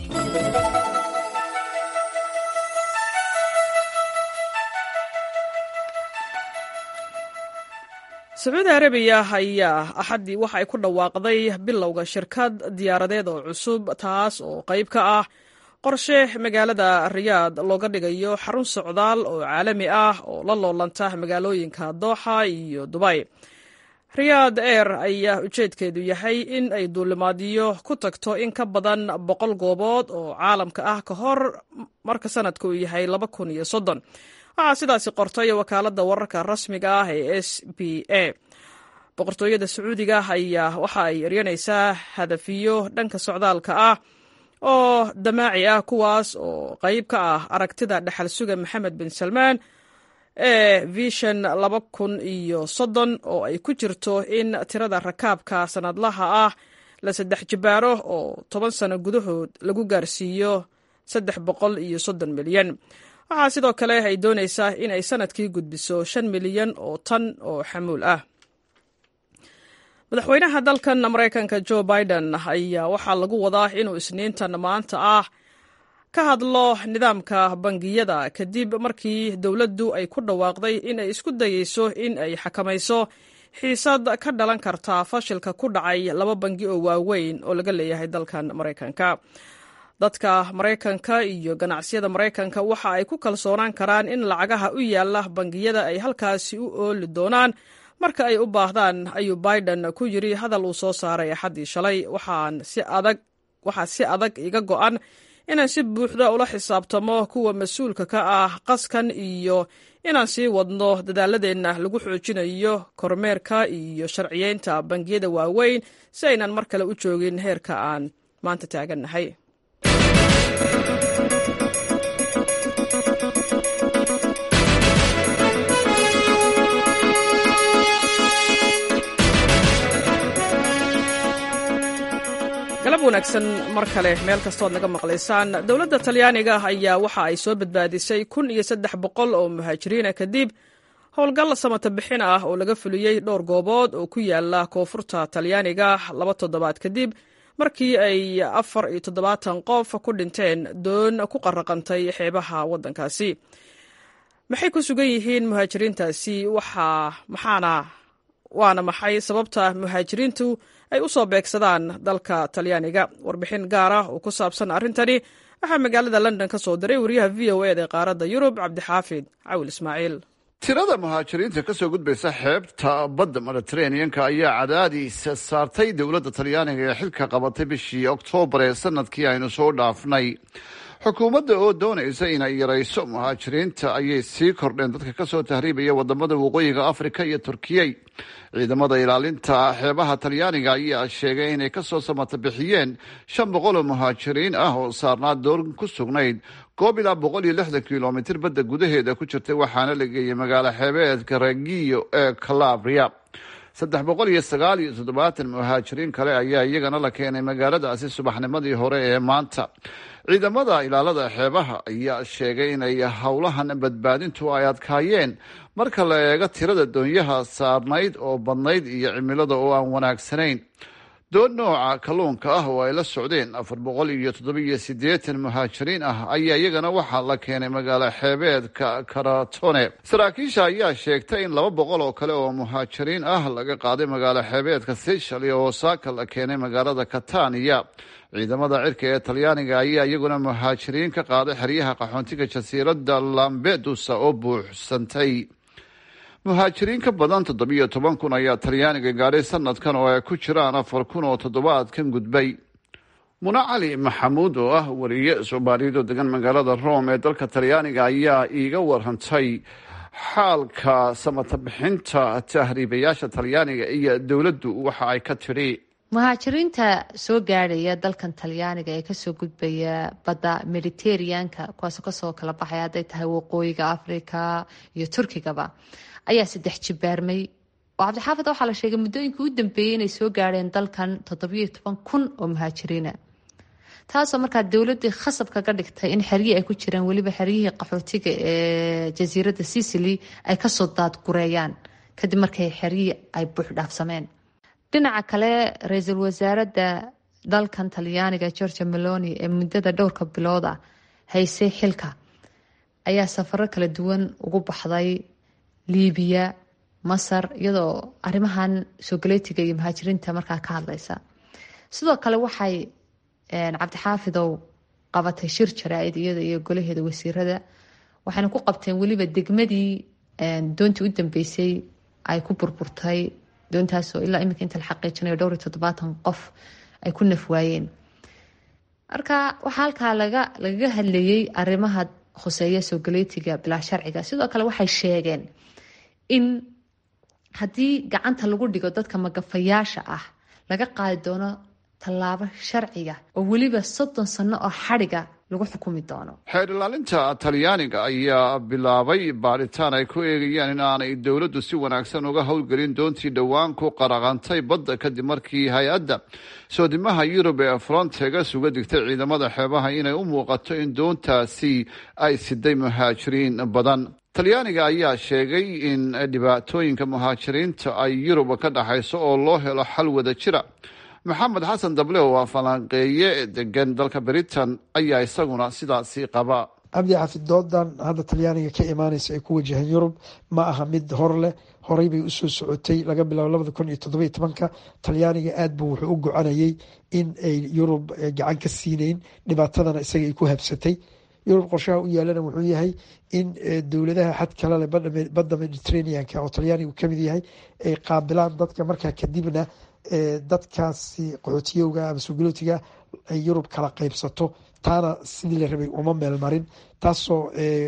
sacuudi arabiya ayaa axaddii waxa ay ku dhawaaqday bilowga shirkad diyaaradeed oo cusub taas oo qayb ka ah qorshe magaalada riyaad looga dhigayo xarun socdaal oo caalami ah oo la loolanta magaalooyinka dooxa iyo dubay riyaad air ayaa ujeedkeedu yahay in ay duulimaadyo ku tagto in ka badan boqol goobood oo caalamka ah ka hor marka sanadka uu yahay laba kun iyo soddon waxaa sidaasi qortay wakaaladda wararka rasmiga ah ee s b a boqortooyada sacuudiga ayaa waxa ay eryanaysaa hadafiyo dhanka socdaalka ah oo damaaci ah kuwaas oo qayb ka ah aragtida dhexal suga maxamed bin salmaan ee vishan laba kun iyo soddon oo ay ku jirto in tirada rakaabka sanadlaha ah la saddex jibaaro oo toban sano gudahood lagu gaarsiiyo saddex boqol iyo soddon milyan waxaa sidoo kale ay doonaysaa in ay sanadkii gudbiso shan milyan oo tan oo xamuul ah madaxweynaha dalkan maraykanka jo biden ayaa waxaa lagu wadaa inuu isniintan maanta ah ka hadlo nidaamka bangiyada kadib markii dowladdu ay ku dhawaaqday in ay isku dayeyso in ay xakamayso xiisad ka dhalan karta fashilka ku dhacay laba bangi oo waaweyn oo laga leeyahay dalkan maraykanka dadka maraykanka iyo ganacsiyada maraykanka waxa ay ku kalsoonaan karaan in lacagaha u yaala bangiyada ay halkaasi u ooli doonaan marka ay u baahdaan ayuu biden ku yiri hadal uu soo saaray axaddii shalay waxaa si adag iga go'an inaan si buuxda ula xisaabtamo kuwa mas-uulka ka ah qaskan iyo inaan sii wadno dadaaladeenna lagu xoojinayo kormeerka iyo sharciyeynta bangiyada waaweyn si aynan mar kale u joogin heerka aan maanta taagannahay galab wanaagsan mar kale meel kastood naga maqlaysaan dowladda talyaaniga ayaa waxa ay soo badbaadisay kun iyo saddex boqol oo muhaajiriina kadib howlgal samata bixin ah oo laga fuliyey dhowr goobood oo ku yaala koonfurta talyaaniga laba toddobaad kadib markii ay afar iyo toddobaatan qof ku dhinteen doon ku qaraqantay xeebaha waddankaasi maxay ku sugan yihiin muhaajiriintaasi maxaana waana maxay sababta muhaajiriintu ay u soo beegsadaan dalka talyaaniga warbixin gaar ah oo ku saabsan arrintani waxaa magaalada london ka soo diray wariyaha v o eda ee qaaradda yurub cabdixaafid cawil ismaaciil tirada muhaajiriinta ka soo gudbaysa xeebta badda mediteraneanka ayaa cadaadiis saartay dowladda talyaaniga ee xilka qabatay bishii oktoobar ee sanadkii aynu soo dhaafnay xukuumadda oo doonaysa inay yarayso muhaajiriinta ayay sii kordheen dadka kasoo tahriibaya wadamada waqooyiga afrika iyo turkiyey ciidamada ilaalinta xeebaha talyaaniga ayaa sheegay inay kasoo samata bixiyeen shan boqol oo muhaajiriin ah oo saarnaa doon ku sugnayd goob ilaa boqol iyo lixdan kilomitir badda gudaheeda ku jirtay waxaana la geeyey magaalo xeebeedka regiyo ee calabria saddex boqol iyo sagaal iyo toddobaatan muhaajiriin kale ayaa iyagana la keenay magaaladaasi subaxnimadii hore ee maanta ciidamada ilaalada xeebaha ayaa sheegay inay howlahan badbaadintu ay adkaayeen marka la eego tirada doonyaha saarnayd oo badnayd iyo cimilada oo aan wanaagsanayn doon nooca kalluunka ah oo ay la socdeen afar boqol iyo toddobiyo siddeetan muhaajiriin ah ayaa iyagana waxaa la keenay magaalo xeebeedka karatone saraakiisha ayaa sheegtay in laba boqol oo kale oo muhaajiriin ah laga qaaday magaalo xeebeedka seychal iyo osaaka la keenay magaalada katania ciidamada cirka ee talyaaniga ayaa iyaguna muhaajiriin ka qaaday xeryaha qaxoontiga jasiiradda lambedusa oo buuxsantay muhaajiriin ka badan toddobiyo toban kun ayaa talyaaniga gaadhay sanadkan oo ay ku jiraan afar kun oo toddobaadkan gudbay muna cali maxamuud oo ah wariye soomaaliyeed oo degan magaalada rome ee dalka talyaaniga ayaa iiga warantay xaalka samata bixinta tahriibayaasha talyaaniga iyo dowladdu waxa ay ka tidhi muhaajiriinta soo gaadhaya dalkan talyaaniga ee kasoo gudbaya badda mediteraneanka kuwaasoo kasoo kala baxaya hadday tahay waqooyiga africa iyo turkigaba ayaa saddex jibaarmay oo cabdixaafid waxaa la sheegay muddooyinka u dambeeyey inay soo gaadheen dalkan toddobiyo toban kun oo muhaajiriina taasoo markaa dowladii khasab kaga dhigtay in xeryii ay ku jiraan weliba xeryihii qaxootiga ee jasiiradda sicily ay kasoo daadgureeyaan kadib markay xeryihii ay buuxdhaafsameen dhinaca kale ra-iisul wasaaradda dalkan talyaaniga georgia meloni ee muddada dhowrka bilooda haysay xilka ayaa safaro kala duwan ugu baxday liibiya masar iyadoo arrimahan soogaleetiga iyo muhaajiriinta markaa ka hadleysa sidoo kale waxay cabdixaafidow qabatay shir jaraa-id iyada iyo golaheeda wasiirada waxayna ku qabteen weliba degmadii doontii u dambeysay ay ku burburtay doontaasoo ilaa iminka inta la xaqiijinayo dhowr iyo toddobaatan qof ay ku nafwaayeen marka waxaa halkaa laga lagaga hadlayay arrimaha khuseeya soogaleetiga bilaa sharciga sidoo kale waxay sheegeen in haddii gacanta lagu dhigo dadka magafayaasha ah laga qaadi doono tallaabo sharciga oo weliba soddon sano oo xadhiga lagu xukumi doono xeer ilaalinta talyaaniga ayaa bilaabay baaritaan ay ku eegayaan in aanay dowladdu si wanaagsan uga howlgelin doontii dhowaan ku qaraqantay badda kadib markii hay-adda soodimaha yurub ee frontegas uga digtay ciidamada xeebaha inay u muuqato in doontaasi ay siday muhaajiriin badan talyaaniga ayaa sheegay in dhibaatooyinka muhaajiriinta ay yurub ka dhaxayso oo loo helo xal wada jira maxamed xasan dable oo waa falanqeeye degan dalka britain ayaa isaguna sidaasi qaba cabdi xafid doodan hadda talyaaniga ka imaaneysa ay ku wajahaan yurub ma aha mid hor leh horey bay usoo socotay laga bilaabo labada kun iyo toddobiyo tobanka talyaaniga aad buu wuxuu u gocanayay in ay yurub gacan ka siineyn dhibaatadana isaga ay ku habsatay yurub qorshaha u yaalana wuxuu yahay in dowladaha xad kale leh badda mediterraneanka oo talyaanigu kamid yahay ay qaabilaan dadka markaa kadibna dadkaasi qaxootiyowga ama sugulootiga ay yurub kala qeybsato taana sidii la rabay uma meel marin taasoo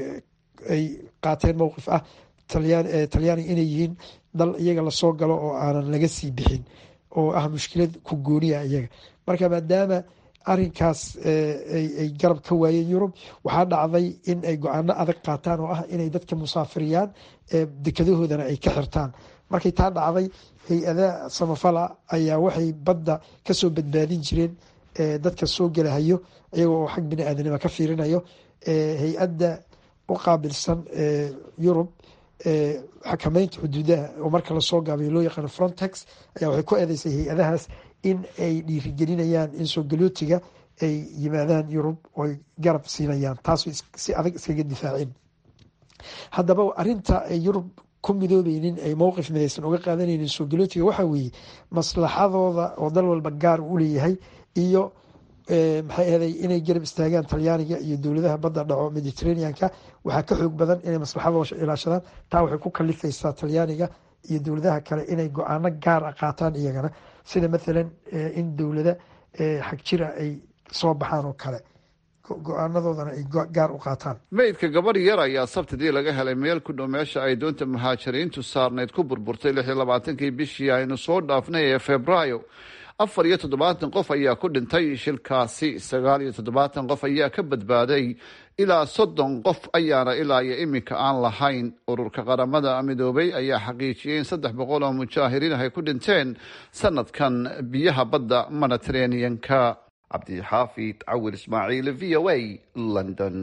ay qaateen mowqif ah talyaaniga inay yihiin dal iyaga lasoo galo oo aanan laga sii bixin oo ah mushkilad ku gooniya iyaga marka maadaama arinkaas ay garab ka waayeen yurub waxaa dhacday in ay go-aano adag qaataan oo ah inay dadka musaafiriyaan dekadahoodana ay ka xirtaan markay taa dhacday hay-ada samafala ayaa waxay badda kasoo badbaadin jireen dadka soo gelahayo iyagoo oo xag bini aadanima ka fiirinayo hay-adda u qaabilsan yurub xakameynta xuduudaha oo marka lasoo gaabayo loo yaqaano frontex ayaa waxay ku eedeysay hay-adahaas in ay dhiirigelinayaan in soo galootiga ay yimaadaan yurub oo ay garab siinayaan taasoo si adag iskaga difaaceen haddaba arinta ay yurub ku midoobeynin ay mowqif midaysan uga qaadanaynin soo galootiga waxaa weeye maslaxadooda oo dal walba gaar u leeyahay iyo maxay ahaday inay garab istaagaan talyaaniga iyo dowladaha badda dhaco mediterraneanka waxaa ka xoog badan inay maslaxadooda ilaashadaan taa waxay ku kalifaysaa talyaaniga iyo dowladaha kale inay go-aano gaar a qaataan iyagana sida mathalan in dowlada xag jira ay soo baxaan oo kale go-aanadoodana ay gaar u qaataan meydka gabadh yar ayaa sabtidii laga helay meel ku dhow meesha ay doonta muhaajiriintu saarnayd ku burburtay lix iyo labaatankii bishii aynu soo dhaafnay ee febraayo afar iyo toddobaatan qof ayaa ku dhintay shilkaasi sagaal iyo toddobaatan qof ayaa ka badbaaday ilaa soddon qof ayaana ilaa iyo iminka aan lahayn ururka qaramada midoobay ayaa xaqiijiyey in saddex boqol oo mujaahiriin ay ku dhinteen sanadkan biyaha badda mediterraneanka cabdixaafid cawir ismaaciil v o a london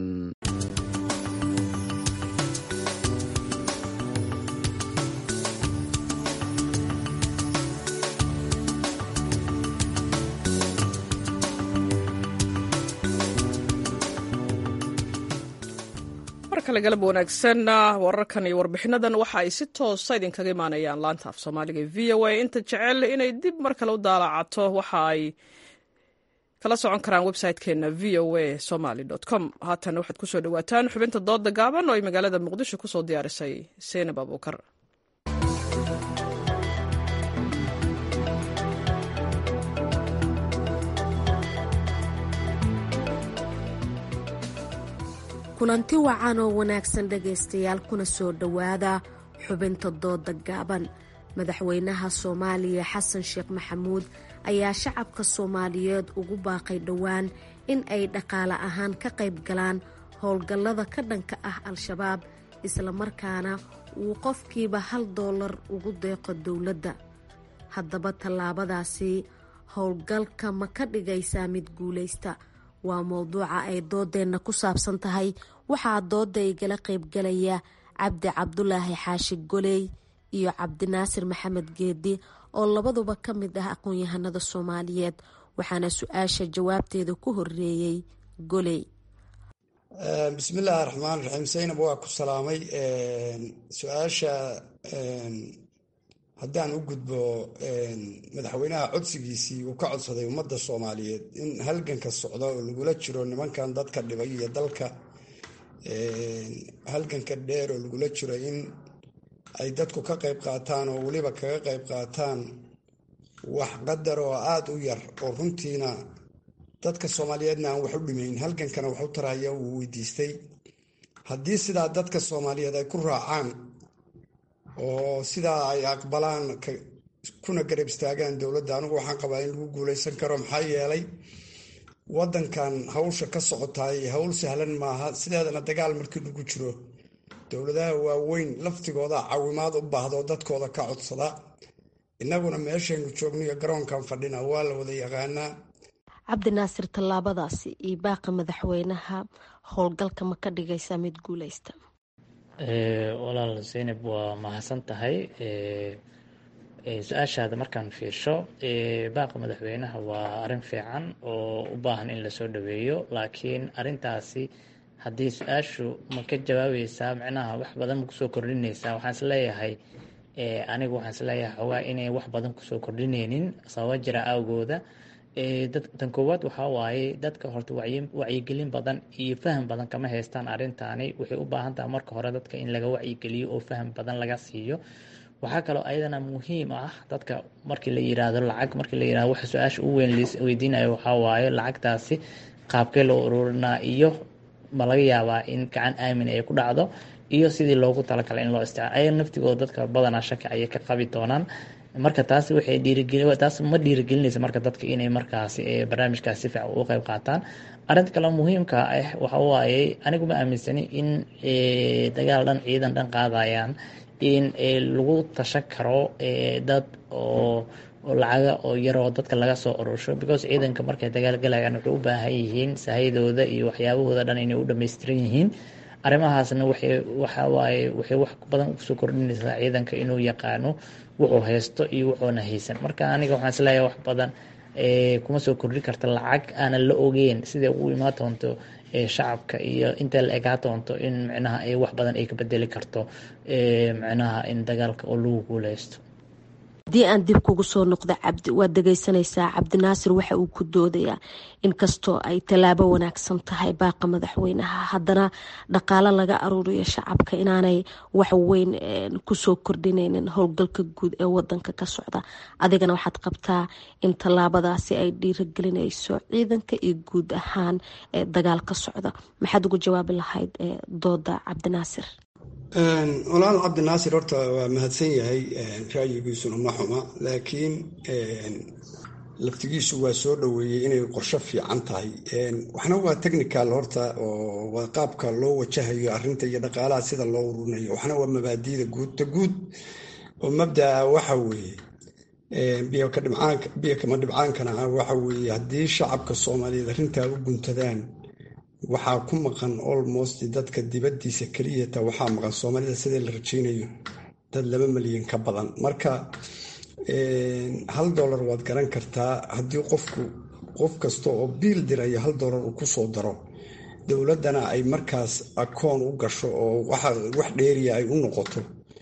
galab wanaagsan wararkan iyo warbixinadan waxa ay si toosa idinkaga imaanayaan laanta af soomaaliga e v o a inta jecel inay dib mar kale u daalacato waxa ay kala socon karaan website-keena v o a somaly com haatan waxaad kusoo dhawaataan xubinta dooda gaaban oo ay magaalada muqdisho kusoo diyaarisay seynab abuukar kulanti wacan oo wanaagsan dhegaystayaal kuna soo dhowaada xubinta dooda gaaban madaxweynaha soomaaliya xasan sheekh maxamuud ayaa shacabka soomaaliyeed ugu baaqay dhowaan in ay dhaqaale ahaan ka qayb galaan howlgallada ka dhanka ah al-shabaab islamarkaana uu qofkiiba hal doolar ugu deeqo dowladda haddaba tallaabadaasi howlgalka ma ka dhigaysaa mid guulaysta waa mowduuca ay doodeenna ku saabsan tahay waxaa dooda igala qaybgalaya cabdi cabdulaahi xaashi goley iyo cabdinaasir maxamed geedi oo labaduba ka mid ah aqoon-yahanada soomaaliyeed waxaana su-aasha jawaabteeda ku horeeyey goley bismillaahi raxmaan raxiim saynab waa ku salaamay su-aasha haddaan u gudbo madaxweynaha codsigiisii uu ka codsaday ummadda soomaaliyeed in halganka socda oo lagula jiro nimankan dadka dhibay iyo dalka halganka dheer oo lagula jiro in ay dadku ka qayb qaataan oo weliba kaga qayb qaataan wax qadar oo aada u yar oo runtiina dadka soomaaliyeedna aan wax u dhimayn halgankana wax u taraya uu weydiistay haddii sidaa dadka soomaaliyeed ay ku raacaan oo sidaa ay aqbalaan kuna garab istaagaan dowladda anigu waxaan qabaa in lagu guuleysan karo maxaa yeelay waddankan hawsha ka socotaay hawl sahlan maaha sideedana dagaal markii lagu jiro dowladaha waaweyn laftigooda caawimaad u baahdo dadkooda ka codsada innaguna meeshaynu joognayo garoonkan fadhina waa la wada yaqaanaa cabdinaasir tallaabadaasi iyo baaqa madaxweynaha howlgalka ma ka dhigaysaa mid guuleysta walaal zaynab waa mahadsan tahay su-aashaada markaan fiirsho baaqa madaxweynaha waa arrin fiican oo u baahan in lasoo dhaweeyo laakiin arintaasi haddii su-aashu ma ka jawaabaysaa micnaha wax badan ma kusoo kordhinaysaa waxaan isleeyahay anigu waxaan isleeyahay xoogaa inay wax badan kusoo kordhinaynin sababa jira awgooda tan koowaad waxaa waaye dadka horta wacyigelin badan iyo faham badan kama haystaan arrintaani waxay u baahan tahay marka hore dadka in laga wacyigeliyo oo faham badan laga siiyo waxaa kaloo ayadana muhiim ah dadka markii la yiraahdo lacag markii la yirahdo waxa su-aasha u weyn weydiinayo waxaa waaye lacagtaasi qaabkee loo ururinaa iyo ma laga yaabaa in gacan aamin ay ku dhacdo iyo sidii loogu talagalay in loo isticmaalo ayaga naftigooda dadka badanaa shaki ayay ka qabi doonaan marka taasi waxay dhiirigelin taas ma dhiirigelinaysa marka dadka inay markaasi barnaamijkaas si fiican uga qayb qaataan arrinta kale muhiimka ah waxa waaye anigu ma aaminsani in dagaal dhan ciidan dhan qaadayaan in lagu tashan karo dad oo lacaga oo yaroo dadka laga soo urursho because ciidanka markay dagaalgalayaan waxay u baahan yihiin sahayadooda iyo waxyaabahooda dhan inay u dhammaystiran yihiin arrimahaasna waxay waxa waaye waxay wax badan kusoo kordhinaysaa ciidanka inuu yaqaano wuxuu haysto iyo wuxuuna haysan marka aniga waxaan isleeyahay wax badan kuma soo kordhi karta lacag aanan la ogeyn siday ugu imaan doonto shacabka iyo inta la egaa doonto in micnaha ay wax badan ay ka bedeli karto micnaha in dagaalka oo lagu guuleysto haddii aan dib kugu soo noqdo cabdi waad dhegeysanaysaa cabdinaasir waxa uu ku doodayaa inkastoo ay tallaabo wanaagsan tahay baaqa madaxweynaha haddana dhaqaalo laga aruuriyo shacabka inaanay wax weyn kusoo kordhinaynin howlgalka guud ee wadanka ka socda adigana waxaad qabtaa in tallaabadaasi ay dhiiragelinayso ciidanka iyo guud ahaan dagaal ka socda maxaad ugu jawaabi lahayd dooda cabdinaasir walaal cabdinaasir horta waa mahadsan yahay ra'yigiisuna ma xuma laakiin laftigiisu waa soo dhoweeyey inay qorsho fiican tahay waxna waa technical horta oo waa qaabka loo wajahayo arinta iyo dhaqaalaha sida loo ururinayo waxna waa mabaadiida guud ta guud oo mabdaa waxa weeye biyo kama dhibcaankana ah waxa weeye haddii shacabka soomaaliyeed arrintaa u guntadaan waxaa ku maqan almost dadka dibadiisa keliyata waxaa maqan soomaalida sidii la rajaynayo dad laba milyan ka badan marka hal dolar waad garan kartaa haddii qofku qof kasta oo biil diraya hal dolar uu kusoo daro dowladdana ay markaas akoon u gasho oo wax dheeriya ay u noqoto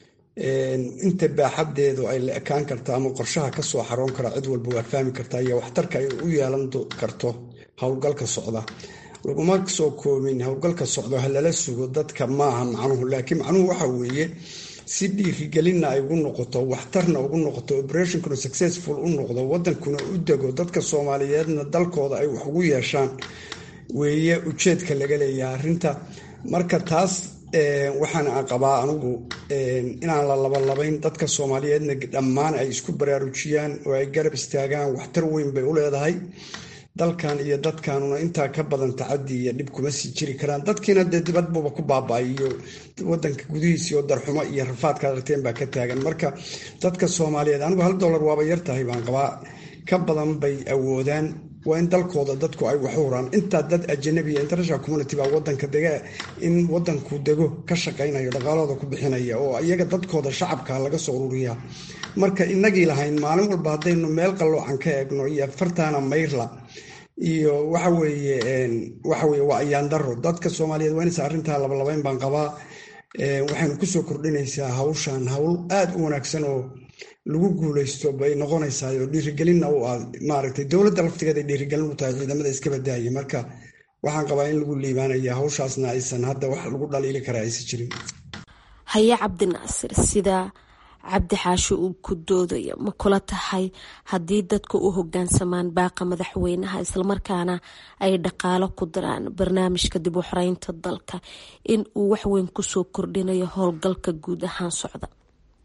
inta baaxadeedu ay la ekaan karta ama qorshaha kasoo xaroon kara cid walba waad fahmi kartaa iyo waxtarka ay u yeelan karto howlgalka socda laguma soo koobin howlgalka socdo ha lala sugo dadka maaha macnuhu laakiin macnuhu waxa weeye si dhiirigelinna ay ugu noqoto waxtarna ugu noqoto operationkuna successful u noqdo wadankuna u dego dadka soomaaliyeedna dalkooda ay wax ugu yeeshaan weeye ujeedka laga leeyahay arrinta marka taas waxaan qabaa anugu inaan la labalabayn dadka soomaaliyeedna dhammaan ay isku baraarujiyaan oo ay garab istaagaan waxtar weyn bay u leedahay dalkan iyo dadkanuna intaa ka badan tacadi iyo dhib kuma sii jiri karaan dadkiina dee dibadbuba ku baaba-ay iyo wadanka gudihiisii oo darxumo iyo rafaadka aragteen baa ka taagan marka dadka soomaaliyeed anigu hal dollar waaba yar tahay baan qabaa ka badan bay awoodaan waa in dalkooda dadku ay wax u huraan intaa dad ajanabiya international community baa wadanka dega in wadanku dego ka shaqaynayo dhaqaalooda ku bixinaya oo iyaga dadkooda shacabka laga soo ururiya marka inagii lahayn maalin walba haddaynu meel qalloocan ka eegno iyo fartaana mayrla iyo waxa weeye waxa weye waa ayaandaro dadka soomaaliyeed waa inaysa arrintaa labalabayn baan qabaa waxaynu kusoo kordhinaysaa hawshan hawl aada u wanaagsan oo lagu guuleysto bay noqonaysaa oo dhiirigelinna u ah maaragtay dowladda laftigeeda ay dhiirigelin u tahay ciidamada iska badaaya marka waxaan qabaa in lagu liibaanaya hawshaasna aysan hadda wax lagu dhaliili kara aysan jirin haye cabdinaasir sida cabdi xaashi uu ku doodayo ma kula tahay haddii dadka u hogaansamaan baaqa madaxweynaha islamarkaana ay dhaqaalo ku diraan barnaamijka dib u xoreynta dalka in uu waxweyn kusoo kordhinayo howlgalka guud ahaan socda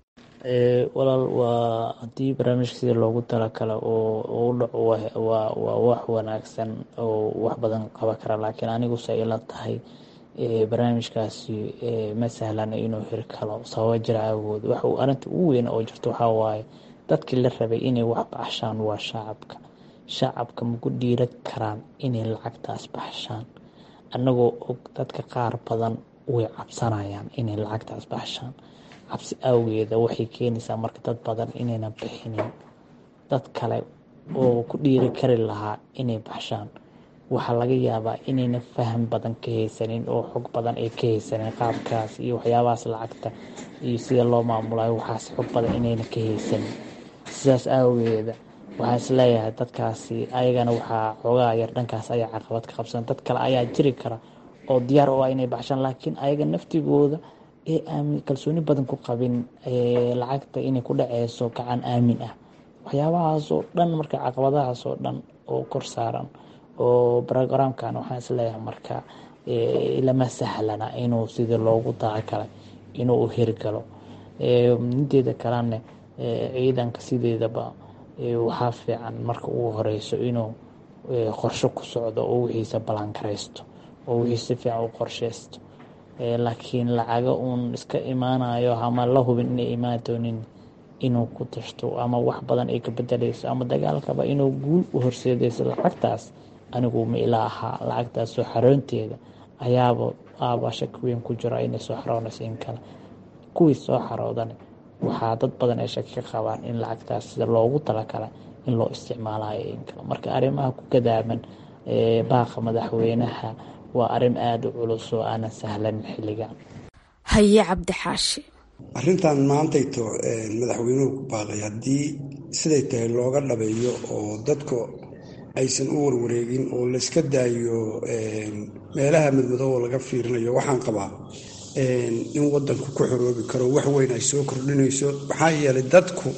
walaal waa haddii barnaamijka sida loogu talakalo oo u dhaco waa waa wax wanaagsan oo wax badan qaban kara laakiin aniguse ila tahay barnaamijkaasi ma sahlana inuu hirkalo sababa jira awood wax arinta ugu weyn oo jirto waxaa waaye dadkii la rabay inay wax baxshaan waa shacabka shacabka maku dhiira karaan inay lacagtaas baxshaan annagoo og dadka qaar badan way cabsanayaan inay lacagtaas baxshaan cabsi awgeeda waxay keenaysaa marka dad badan inayna bixinin dad kale oo ku dhiiri kari lahaa inay baxshaan waxaa laga yaabaa inayna faham badan ka haysanin oo xog badan ay ka haysanin qaabkaas iyo waxyaabahaas lacagta iyo sida loo maamulayo waxaas xog badan inayna ka haysanin sidaas aawageeda waxaan isleeyahay dadkaasi ayagana waxaa xoogaa yar dhankaas ayaa caqabad ka qabsan dad kale ayaa jiri kara oo diyaar u ah inay baxshaan laakiin ayaga naftigooda ee aamin kalsooni badan ku qabin lacagta inay ku dhaceyso gacan aamin ah waxyaabahaasoo dhan marka caqabadahaasoo dhan oo kor saaran oo brogramkan waxaan isleeyahay marka lama sahlana inuu sidii loogu talagalay inuu u hirgalo mideeda kalena ciidanka sideedaba waxaa fiican marka ugu horeyso inuu qorsho ku socdo oo wixiisa balangaraysto oo wixii si fiican u qorsheysto laakiin lacaga uun iska imaanayo ama la hubin inay imaan doonin inuu ku tashto ama wax badan ay ka bedeleyso ama dagaalkaba inuu guul u horseedeyso lacagtaas anigu ma ila ahaa lacagtaas soo xaroonteeda ayaaba aaba shaki weyn ku jiro inay soo xaroonayso in kale kuwii soo xaroodan waxaa dad badan ay shaki ka qabaan in lacagtaas sida loogu talakala in loo isticmaalayo in kale marka arrimaha ku gadaaman baaqa madaxweynaha waa arrin aada u culus oo aanan sahlanin xilligan haye cabdixaashi arrintan maantayto madaxweynuhu ku baaqay haddii siday tahay looga dhabeeyo oo dadku aysan u warwareegin oo layska daayo meelaha madmadoobo laga fiirinayo waxaan qabaa in wadanku ku xoroobi karo wax weyn ay soo kordhinayso maxaa yeelay dadku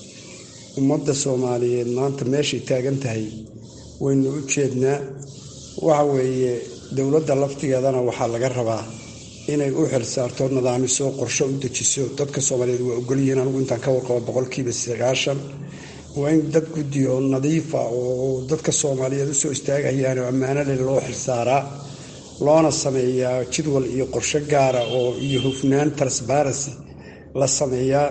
ummadda soomaaliyeed maanta meeshay taagan tahay waynu u jeednaa waxa weeye dowladda laftigeedana waxaa laga rabaa inay u xilsaarto nidaamiso qorsho u dejiso dadka soomaaliyeed waa ogolyihiin anigu intaan ka warqabo boqolkiiba sagaashan waa in dad guddiyo nadiifa oo dadka soomaaliyeed usoo istaagayaan oo ammaano leh loo xilsaaraa loona sameeyaa jadwal iyo qorsho gaara oo iyo hufnaan transparency la sameeyaa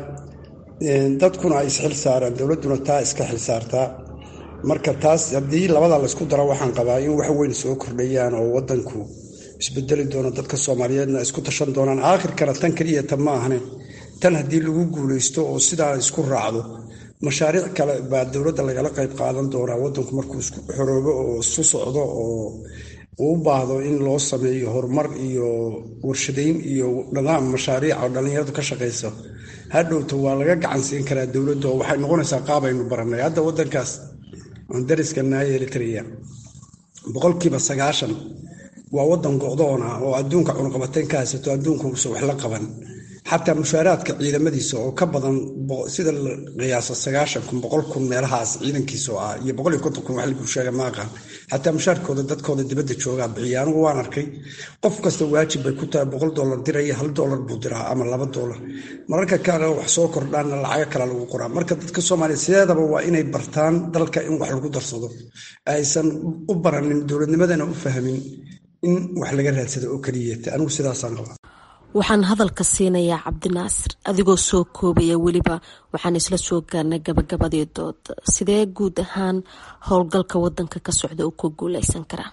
dadkuna ay isxil saaraan dowladduna taa iska xilsaartaa marka taas haddii labada laysku daro waxaan qabaa in wax weyn soo kordhayaan oo wadanku isbedeli doono dadka soomaaliyeedna isku tashan doonaan aakhirkana tan keliya tan ma ahne tan haddii lagu guuleysto oo sidaa isku raacdo mashaariic kale baa dowladda lagala qayb qaadan doonaa wadanku markuu isku xoroobo oo isu socdo oo uu u baahdo in loo sameeyo horumar iyo warshadeyn iyo nidaam mashaariica oo dhallinyaradu ka shaqayso hadhowta waa laga gacan siin karaa dowladda oo waxay noqonaysaa qaabaynu barannay hadda wadankaas aan dariska naaya eritrea boqolkiiba sagaashan waa wadan go'doon ah oo adduunka cunqabateyn ka haysato adduunka uusan wax la qaban xataa mushaaraadka ciidamadiisa oo ka badan sida la qiyaaso sagaashan kun boqol kun meelahaas ciidankiisa oo ah iyo boqol iyo konton kun wax lagu sheega ma aqaan xataa mushaarkooda dadkooda dibadda joogaa bixiya anigu waan arkay qof kasta waajib bay ku tahay boqol dollar diraya hal dollar buu diraa ama laba dollar mararka kale wax soo kordhaana lacago kale lagu qoraa marka dadka soomaaliya sideedaba waa inay bartaan dalka in wax lagu darsado aysan u baranin dowladnimadana u fahmin in wax laga raadsado oo keliyata anigu sidaasaan qabaa waxaan hadalka siinayaa cabdinaasir adigoo soo koobaya weliba waxaan isla soo gaarnay gabagabadii dooda sidee guud ahaan howlgalka wadanka ka socda uu ku guuleysan karaa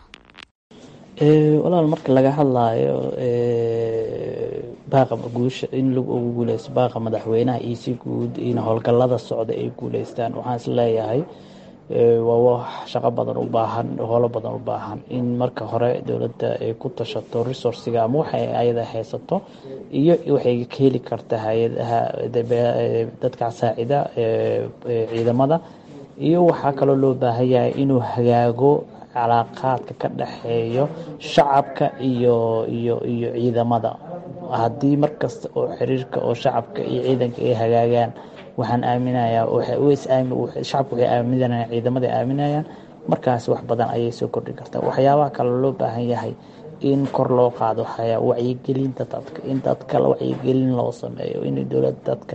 walaal marka laga hadlaayo baaqa guusha in lagu ugu guuleysto baaqa madaxweynaha iyo si guud in howlgalada socda ay guuleystaan waxaan is leeyahay waa wax shaqo badan u baahan howlo badan u baahan in marka hore dowladda ay ku tashato resourciga ama waxay ayada haysato iyo waxay ka heli karta hay-adaha dadka saacida ciidamada iyo waxaa kaloo loo baahan yahay inuu hagaago calaaqaadka ka dhexeeyo shacabka iyo iyo iyo ciidamada haddii markasta oo xiriirka oo shacabka iyo ciidanka ay hagaagaan waxaan aaminayaa shacabka waxay aaminayaan ciidamada aaminayaan markaas wax badan ayay soo kordhin kartaa waxyaabaha kale loo baahan yahay in kor loo qaado wacyigelinta dadka in dadka wacyigelin loo sameeyo in dowladda dadka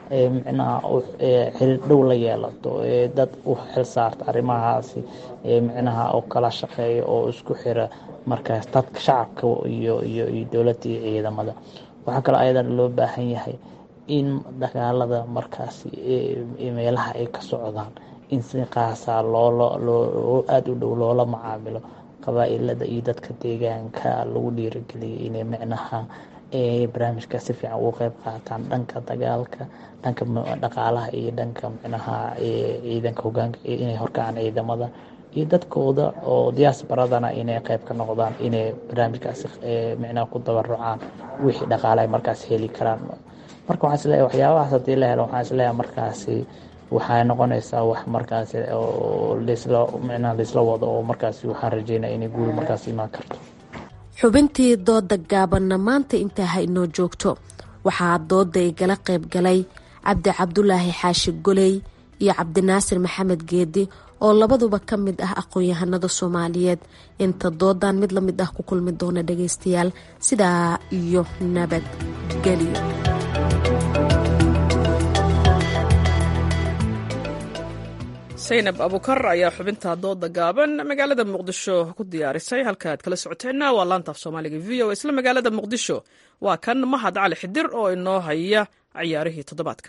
micnaha xiriir dhow la yeelato dad u xil saarta arrimahaasi micnaha oo kala shaqeeya oo isku xira markaas dadka shacabka iyo iyo iyo dowladda iyo ciidamada waxaa kaloo ayadan loo baahan yahay in dagaalada markaasi meelaha ay ka socdaan in si qaasa loo aada u dhow loola macaamilo qabaa-ilada iyo dadka deegaanka lagu dhiirigeliyo inay micnaha barnaamijka si fiican uga qeyb qaataan dhanka dagaalka dhanka dhaqaalaha iyo dhanka micnaha ciidanka hogaanka inay horkacaan ciidamada iyo dadkooda oo diaasbaradana inay qeyb ka noqdaan inay barnaamijkaasi micnaha ku dabarucaan wixii dhaqaale ay markaas heli karaan marka waxaan isleeyahay waxyaabahaas haddii la helo waxaan isleeyahay markaasi waxay noqonaysaa wax markaasi oo laisla micnaha laisla wado oo markaasi waxaan rajeynaya inay guul markaas imaan karto xubintii dooda gaabanna maanta intaa ha inoo joogto waxaa dooda igala qayb galay cabdi cabdulaahi xaashi goley iyo cabdinaasir maxamed geedi oo labaduba ka mid ah aqoon-yahanada soomaaliyeed inta doodan mid lamid ah ku kulmi doona dhageystayaal sidaa iyo nabadgelyo saynab abukar ayaa xubinta dooda gaaban magaalada muqdisho ku diyaarisay halka aad kala socoteenna waa laantaaf soomaaliga v o isla magaalada muqdisho waa kan mahad cali xidir oo inoo haya ciyaarihii toddobaadka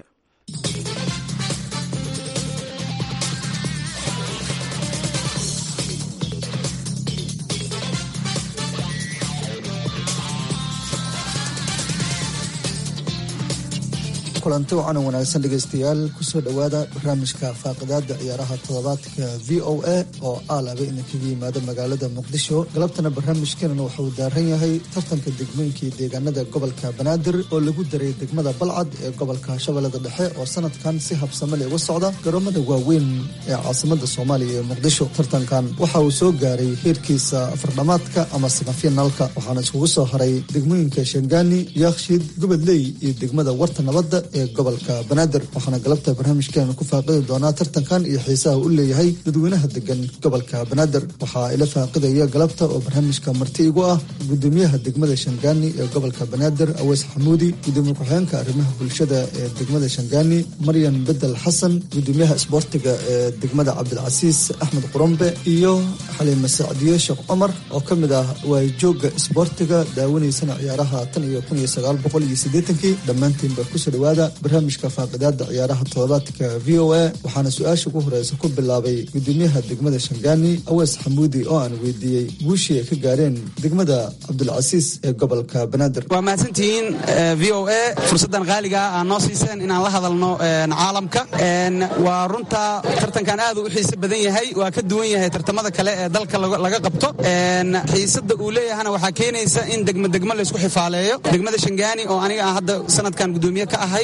kulanti wacan wanaagsan dhegaystayaal kusoo dhowaada barnaamijka faaqidaada ciyaaraha toddobaadka v o a oo aalaba idinkaga yimaada magaalada muqdisho galabtana barnaamijkeenana wuxuu daaran yahay tartanka degmooyinkii deegaanada gobolka banaadir oo lagu daray degmada balcad ee gobolka shabeellada dhexe oo sanadkan si habsamale uga socda garoomada waaweyn ee caasimada soomaaliya ee muqdisho tartankan waxa uu soo gaaray heerkiisa afardhamaadka ama samafinaalka waxaana iskugu soo haray degmooyinka shangaani yaakshid gubadley iyo degmada warta nabadda ee gobolka banaadir waxaana galabta barnaamijkeena ku faaqidi doonaa tartankan iyo xiisaha u leeyahay dadweynaha degan gobolka banaadir waxaa ila faaqidaya galabta oo barnaamijka marti igu ah gudoomiyaha degmada shangaani ee gobolka banaadir aweys xamuudi gudoomiye ku-xigeenka arrimaha bulshada ee degmada shangaani maryan bedel xasan gudoomiyaha isboortiga ee degmada cabdilcasiis axmed qurombe iyo xaliime sacdiye sheekh cumar oo ka mid ah waayjooga isboortiga daawanaysana ciyaaraha tan iyo kun iyo sagaal boqol iyo siddeetankii dhammaantiinba kusoo dhawaada barnaamijka faaqidaada ciyaaraha toddobaadka v o a waxaana su-aasha ugu horeysa ku bilaabay gudoomiyaha degmada shangaani awees xamuudi oo aan weydiiyey guushii ay ka gaareen degmada cabdulcasiis ee gobolka banaadir waa mahadsantihiin v o a fursaddan qaaliga aa noo siiseen inaan la hadalno caalamka waa runta tartankan aad u xiise badan yahay waa ka duwan yahay tartamada kale ee dalka laga qabto xiisada uu leeyahana waxaa keenaysa in degmo degmo laysku xifaaleeyo degmada shangaani oo aniga aan hadda sanadkan gudoomiye ka ahay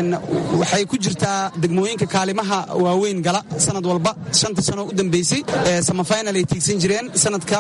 waxay ku jirtaa degmooyinka kaalimaha waaweyn gala sanad walba shantii sano u dambeysay samafinal ay tiigsan jireen sanadka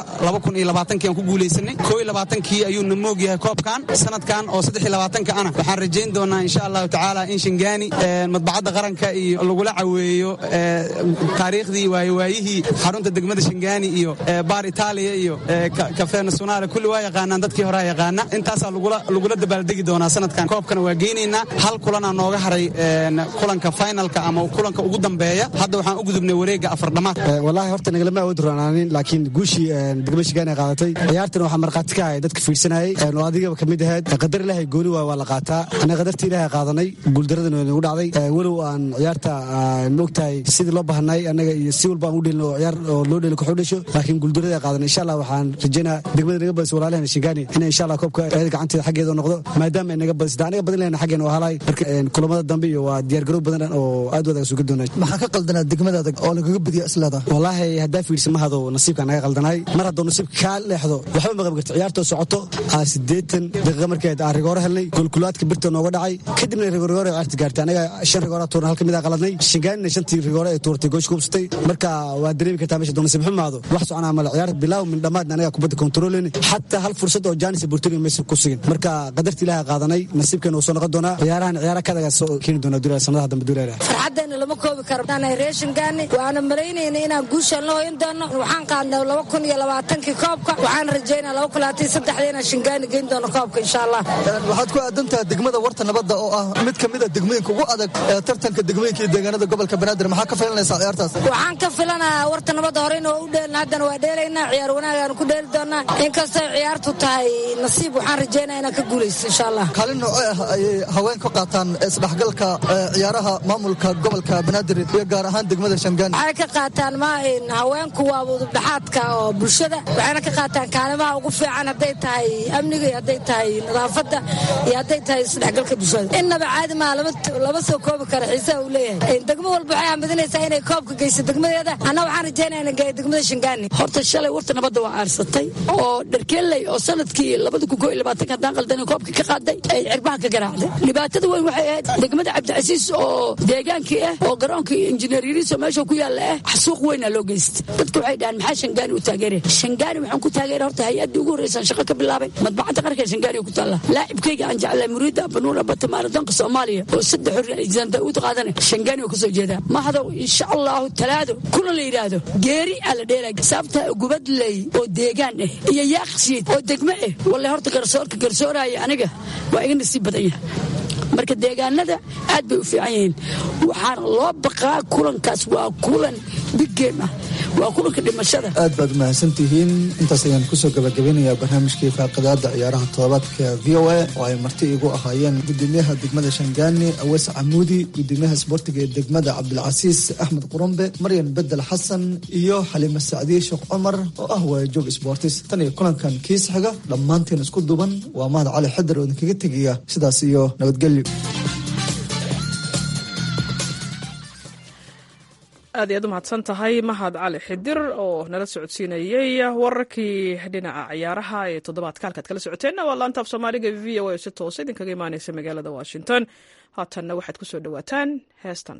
aan ku guulaysanay kii ayuuna moog yahay koobkan sanadkan oo ka ana waxaan rajayn doonaa insha allahu tacaala in shangaani madbacadda qaranka iyo lagula caweeyo taariikhdii waayowaayihii xarunta degmada shangaani iyo baar itaaliya iyo kafe nasionaale kulli waa yaqaanaan dadkii horea yaqaana intaasaa lagula dabaaldegi doonaa sanadkan koobkana waa geynaynaa hal kulanaa nooga haray kulanka finalka ama kulanka ugu dambeeya hadda waxaan u gudubnay wareegga afardhamaad wallaahi horta nagalama awood roonaanin laakiin guushii degmada shigaan ay qaadatay ciyaartana waxaa markhaati ka ahay dadka fiirsanayay oo adigaba ka mid ahayd qadar ilaahay gooni waay waa la qaataa annaga qadartii ilaahay qaadanay guuldaradana nagu dhacday walow aan ciyaarta moogtahay sidii loo bahanay annaga iyo si walba aan u dhelin oo ciyaar oo loo dheli koox u dhasho laakiin guuldarada qaadanay insha allah waxaan rajaynaa degmada naga badis walaalahana shingaani inay insha allah koobka eeda gacanteeda xaggeeda noqdo maadaama ay naga badisda aniga badin lehna xaggeena oo halay marka kulamada dambe iyo waa diyaargarow badan oo aad wadaga suga doonay maxaa ka qaldanaa degmada adag oo lagaga badiya isleeda wallaahi haddaa fiirsa ma hado nasiibka naga qaldanay mar haddoo nasiibka kaa leexdo waxba ma qaban karta ciyaartoo socoto aa siddeetan daqiiqa markeed aan rigooro helnay kulkulaadka birta nooga dhacay kadibna rigoorigoor ciyaarta gaartay anaga shan rigoora tuurna hal ka mid a qaladnay shangaanina shantii rigoore ay tuurtay goosh kubsatay marka waa dareemi kartaa meesha doo nasiib xumaado wax soconaa male ciyaar bilaaw min dhammaadna anaga kubadda kontrooleyni xataa hal fursad oo jaanis burtuni maysa ku sugin marka qadarta ilaaha qaadanay nasiibkeena wuu soo noqon doonaa ciyaarahan ciyaara kadaga soo keeni doona duulaa sanadaha dambe duulaa farxaddeena lama koobi karo reeshingaani waana malaynayna inaan guushaan la hoyan doono waxaan qaadnay laba kun iyo labaatankii koobka waxaan rajaynaa laba kun labaatan saddexda inaan shingaani geyn doono koobka insha allah waxaad ku aadantaha degmada warta nabadda oo ah mid ka mid a degmooyinka ugu adag ee tartanka degmooyinka iyo deegaanada gobolka banaadir maxaa ka filanaysaa ciyaartaas waxaan ka filanayaa warta nabadda horeyna waa u dheelna haddana waa dheelaynaa ciyaar wanaagaanu ku dheeli doonaa inkastoo ciyaartu tahay nasiib waxaan rajaynaa inaan ka guulaysto insha allah kaalin noocee ah ayay haween ka qaataan isdhexgalka ciyaaraha maamulka gobolka banaadir iyo gaar ahaan degmada shangaani waxay ka qaataan maahin haweenku waa udubdhaxaadka oo bulshada waxayna ka qaataan kaalimaha ugu fiican hadday tahay amniga iyo hadday tahay nadaafadda iyo hadday tahay isdhexgalka bulshada innaba caadi maa lama soo koobi kara xiisaha uu leeyahay degmo walba waxay hamadinaysaa inay koobka geyso degmadeeda anna waxaan rajaynaya inaan geeyo degmada shangaani horta shalay warta nabadda waa aarsatay oo dharkeelley oo sanadkii labada kun koo iyo labaatanka haddaan qaldan koobka ka qaaday ay cirbaha ka garaacday dhibaatada weyn waxay ahayd degmada cabdicasiis oo deegaankii ah oo garoonkii injineer yariiso meesha ku yaalla ah xasuuq weynaa loo geystay dadka waxay dhahaan maxaa shangaani u taageere shangaani waxaan ku taageere horta hay-addii ugu horreysaan shaqo ka bilaabay madbacadda qarka shangaani ku taalla laacibkayga aan jeclay muriida banuuna batamaara danka soomaaliya oo saddex xorriyaan daawud qaadane shangaani oo kasoo jeedaa mahadow insha allahu talaado kuna la yidhaahdo geeri aa la dheelaya sababta gubadley oo deegaan ah iyo yaaqshiid oo degmo ah walle horta garsoorka garsooraya aniga waa iga nasiib badan yahay marka deegaanada aad bay u fiican yihiin waxaana loo baqaa kulankaas waa kulan big game ah waa kulanka dhimashada aad baad umahadsantihiin intaas ayaan kusoo gabagabeynayaa barnaamijkii faaqidaada ciyaaraha toddobaadka v o a oo ay marti igu ahaayeen gudoomiyaha degmada shangaani awees camuudi gudoomiyaha isboortiga ee degmada cabdilcasiis axmed qurumbe maryan bedel xasan iyo xaliime sacdiye sheekh cumar oo ah waayajoog sboortis tan iyo kulankan kiis xiga dhammaanteen isku duban waa mahad cali xidar oo idinkaga tegaya sidaas iyo nabadgelyo aad iyaad u mahadsan tahay mahad cali xidir oo nala socodsiinayey wararkii dhinaca ciyaaraha ee toddobaadka halkaad kala socoteenna waa laanta af soomaaliga v o a si toosa idinkaga imaaneysa magaalada washington haatanna waxaad ku soo dhowaataan heestan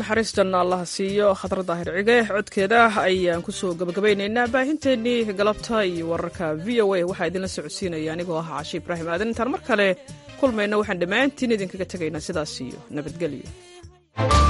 naxariis janna allah siiyo khadra daahir cige codkeeda ayaan kusoo gabagabaynaynaa baahinteennii galabta iyo wararka v o a waxaa idinla socodsiinaya anigoo ah caashi ibraahim aadan intaan mar kale kulmayna waxaan dhammaantiin idinkaga tegaynaa sidaas iyo nabadgelyo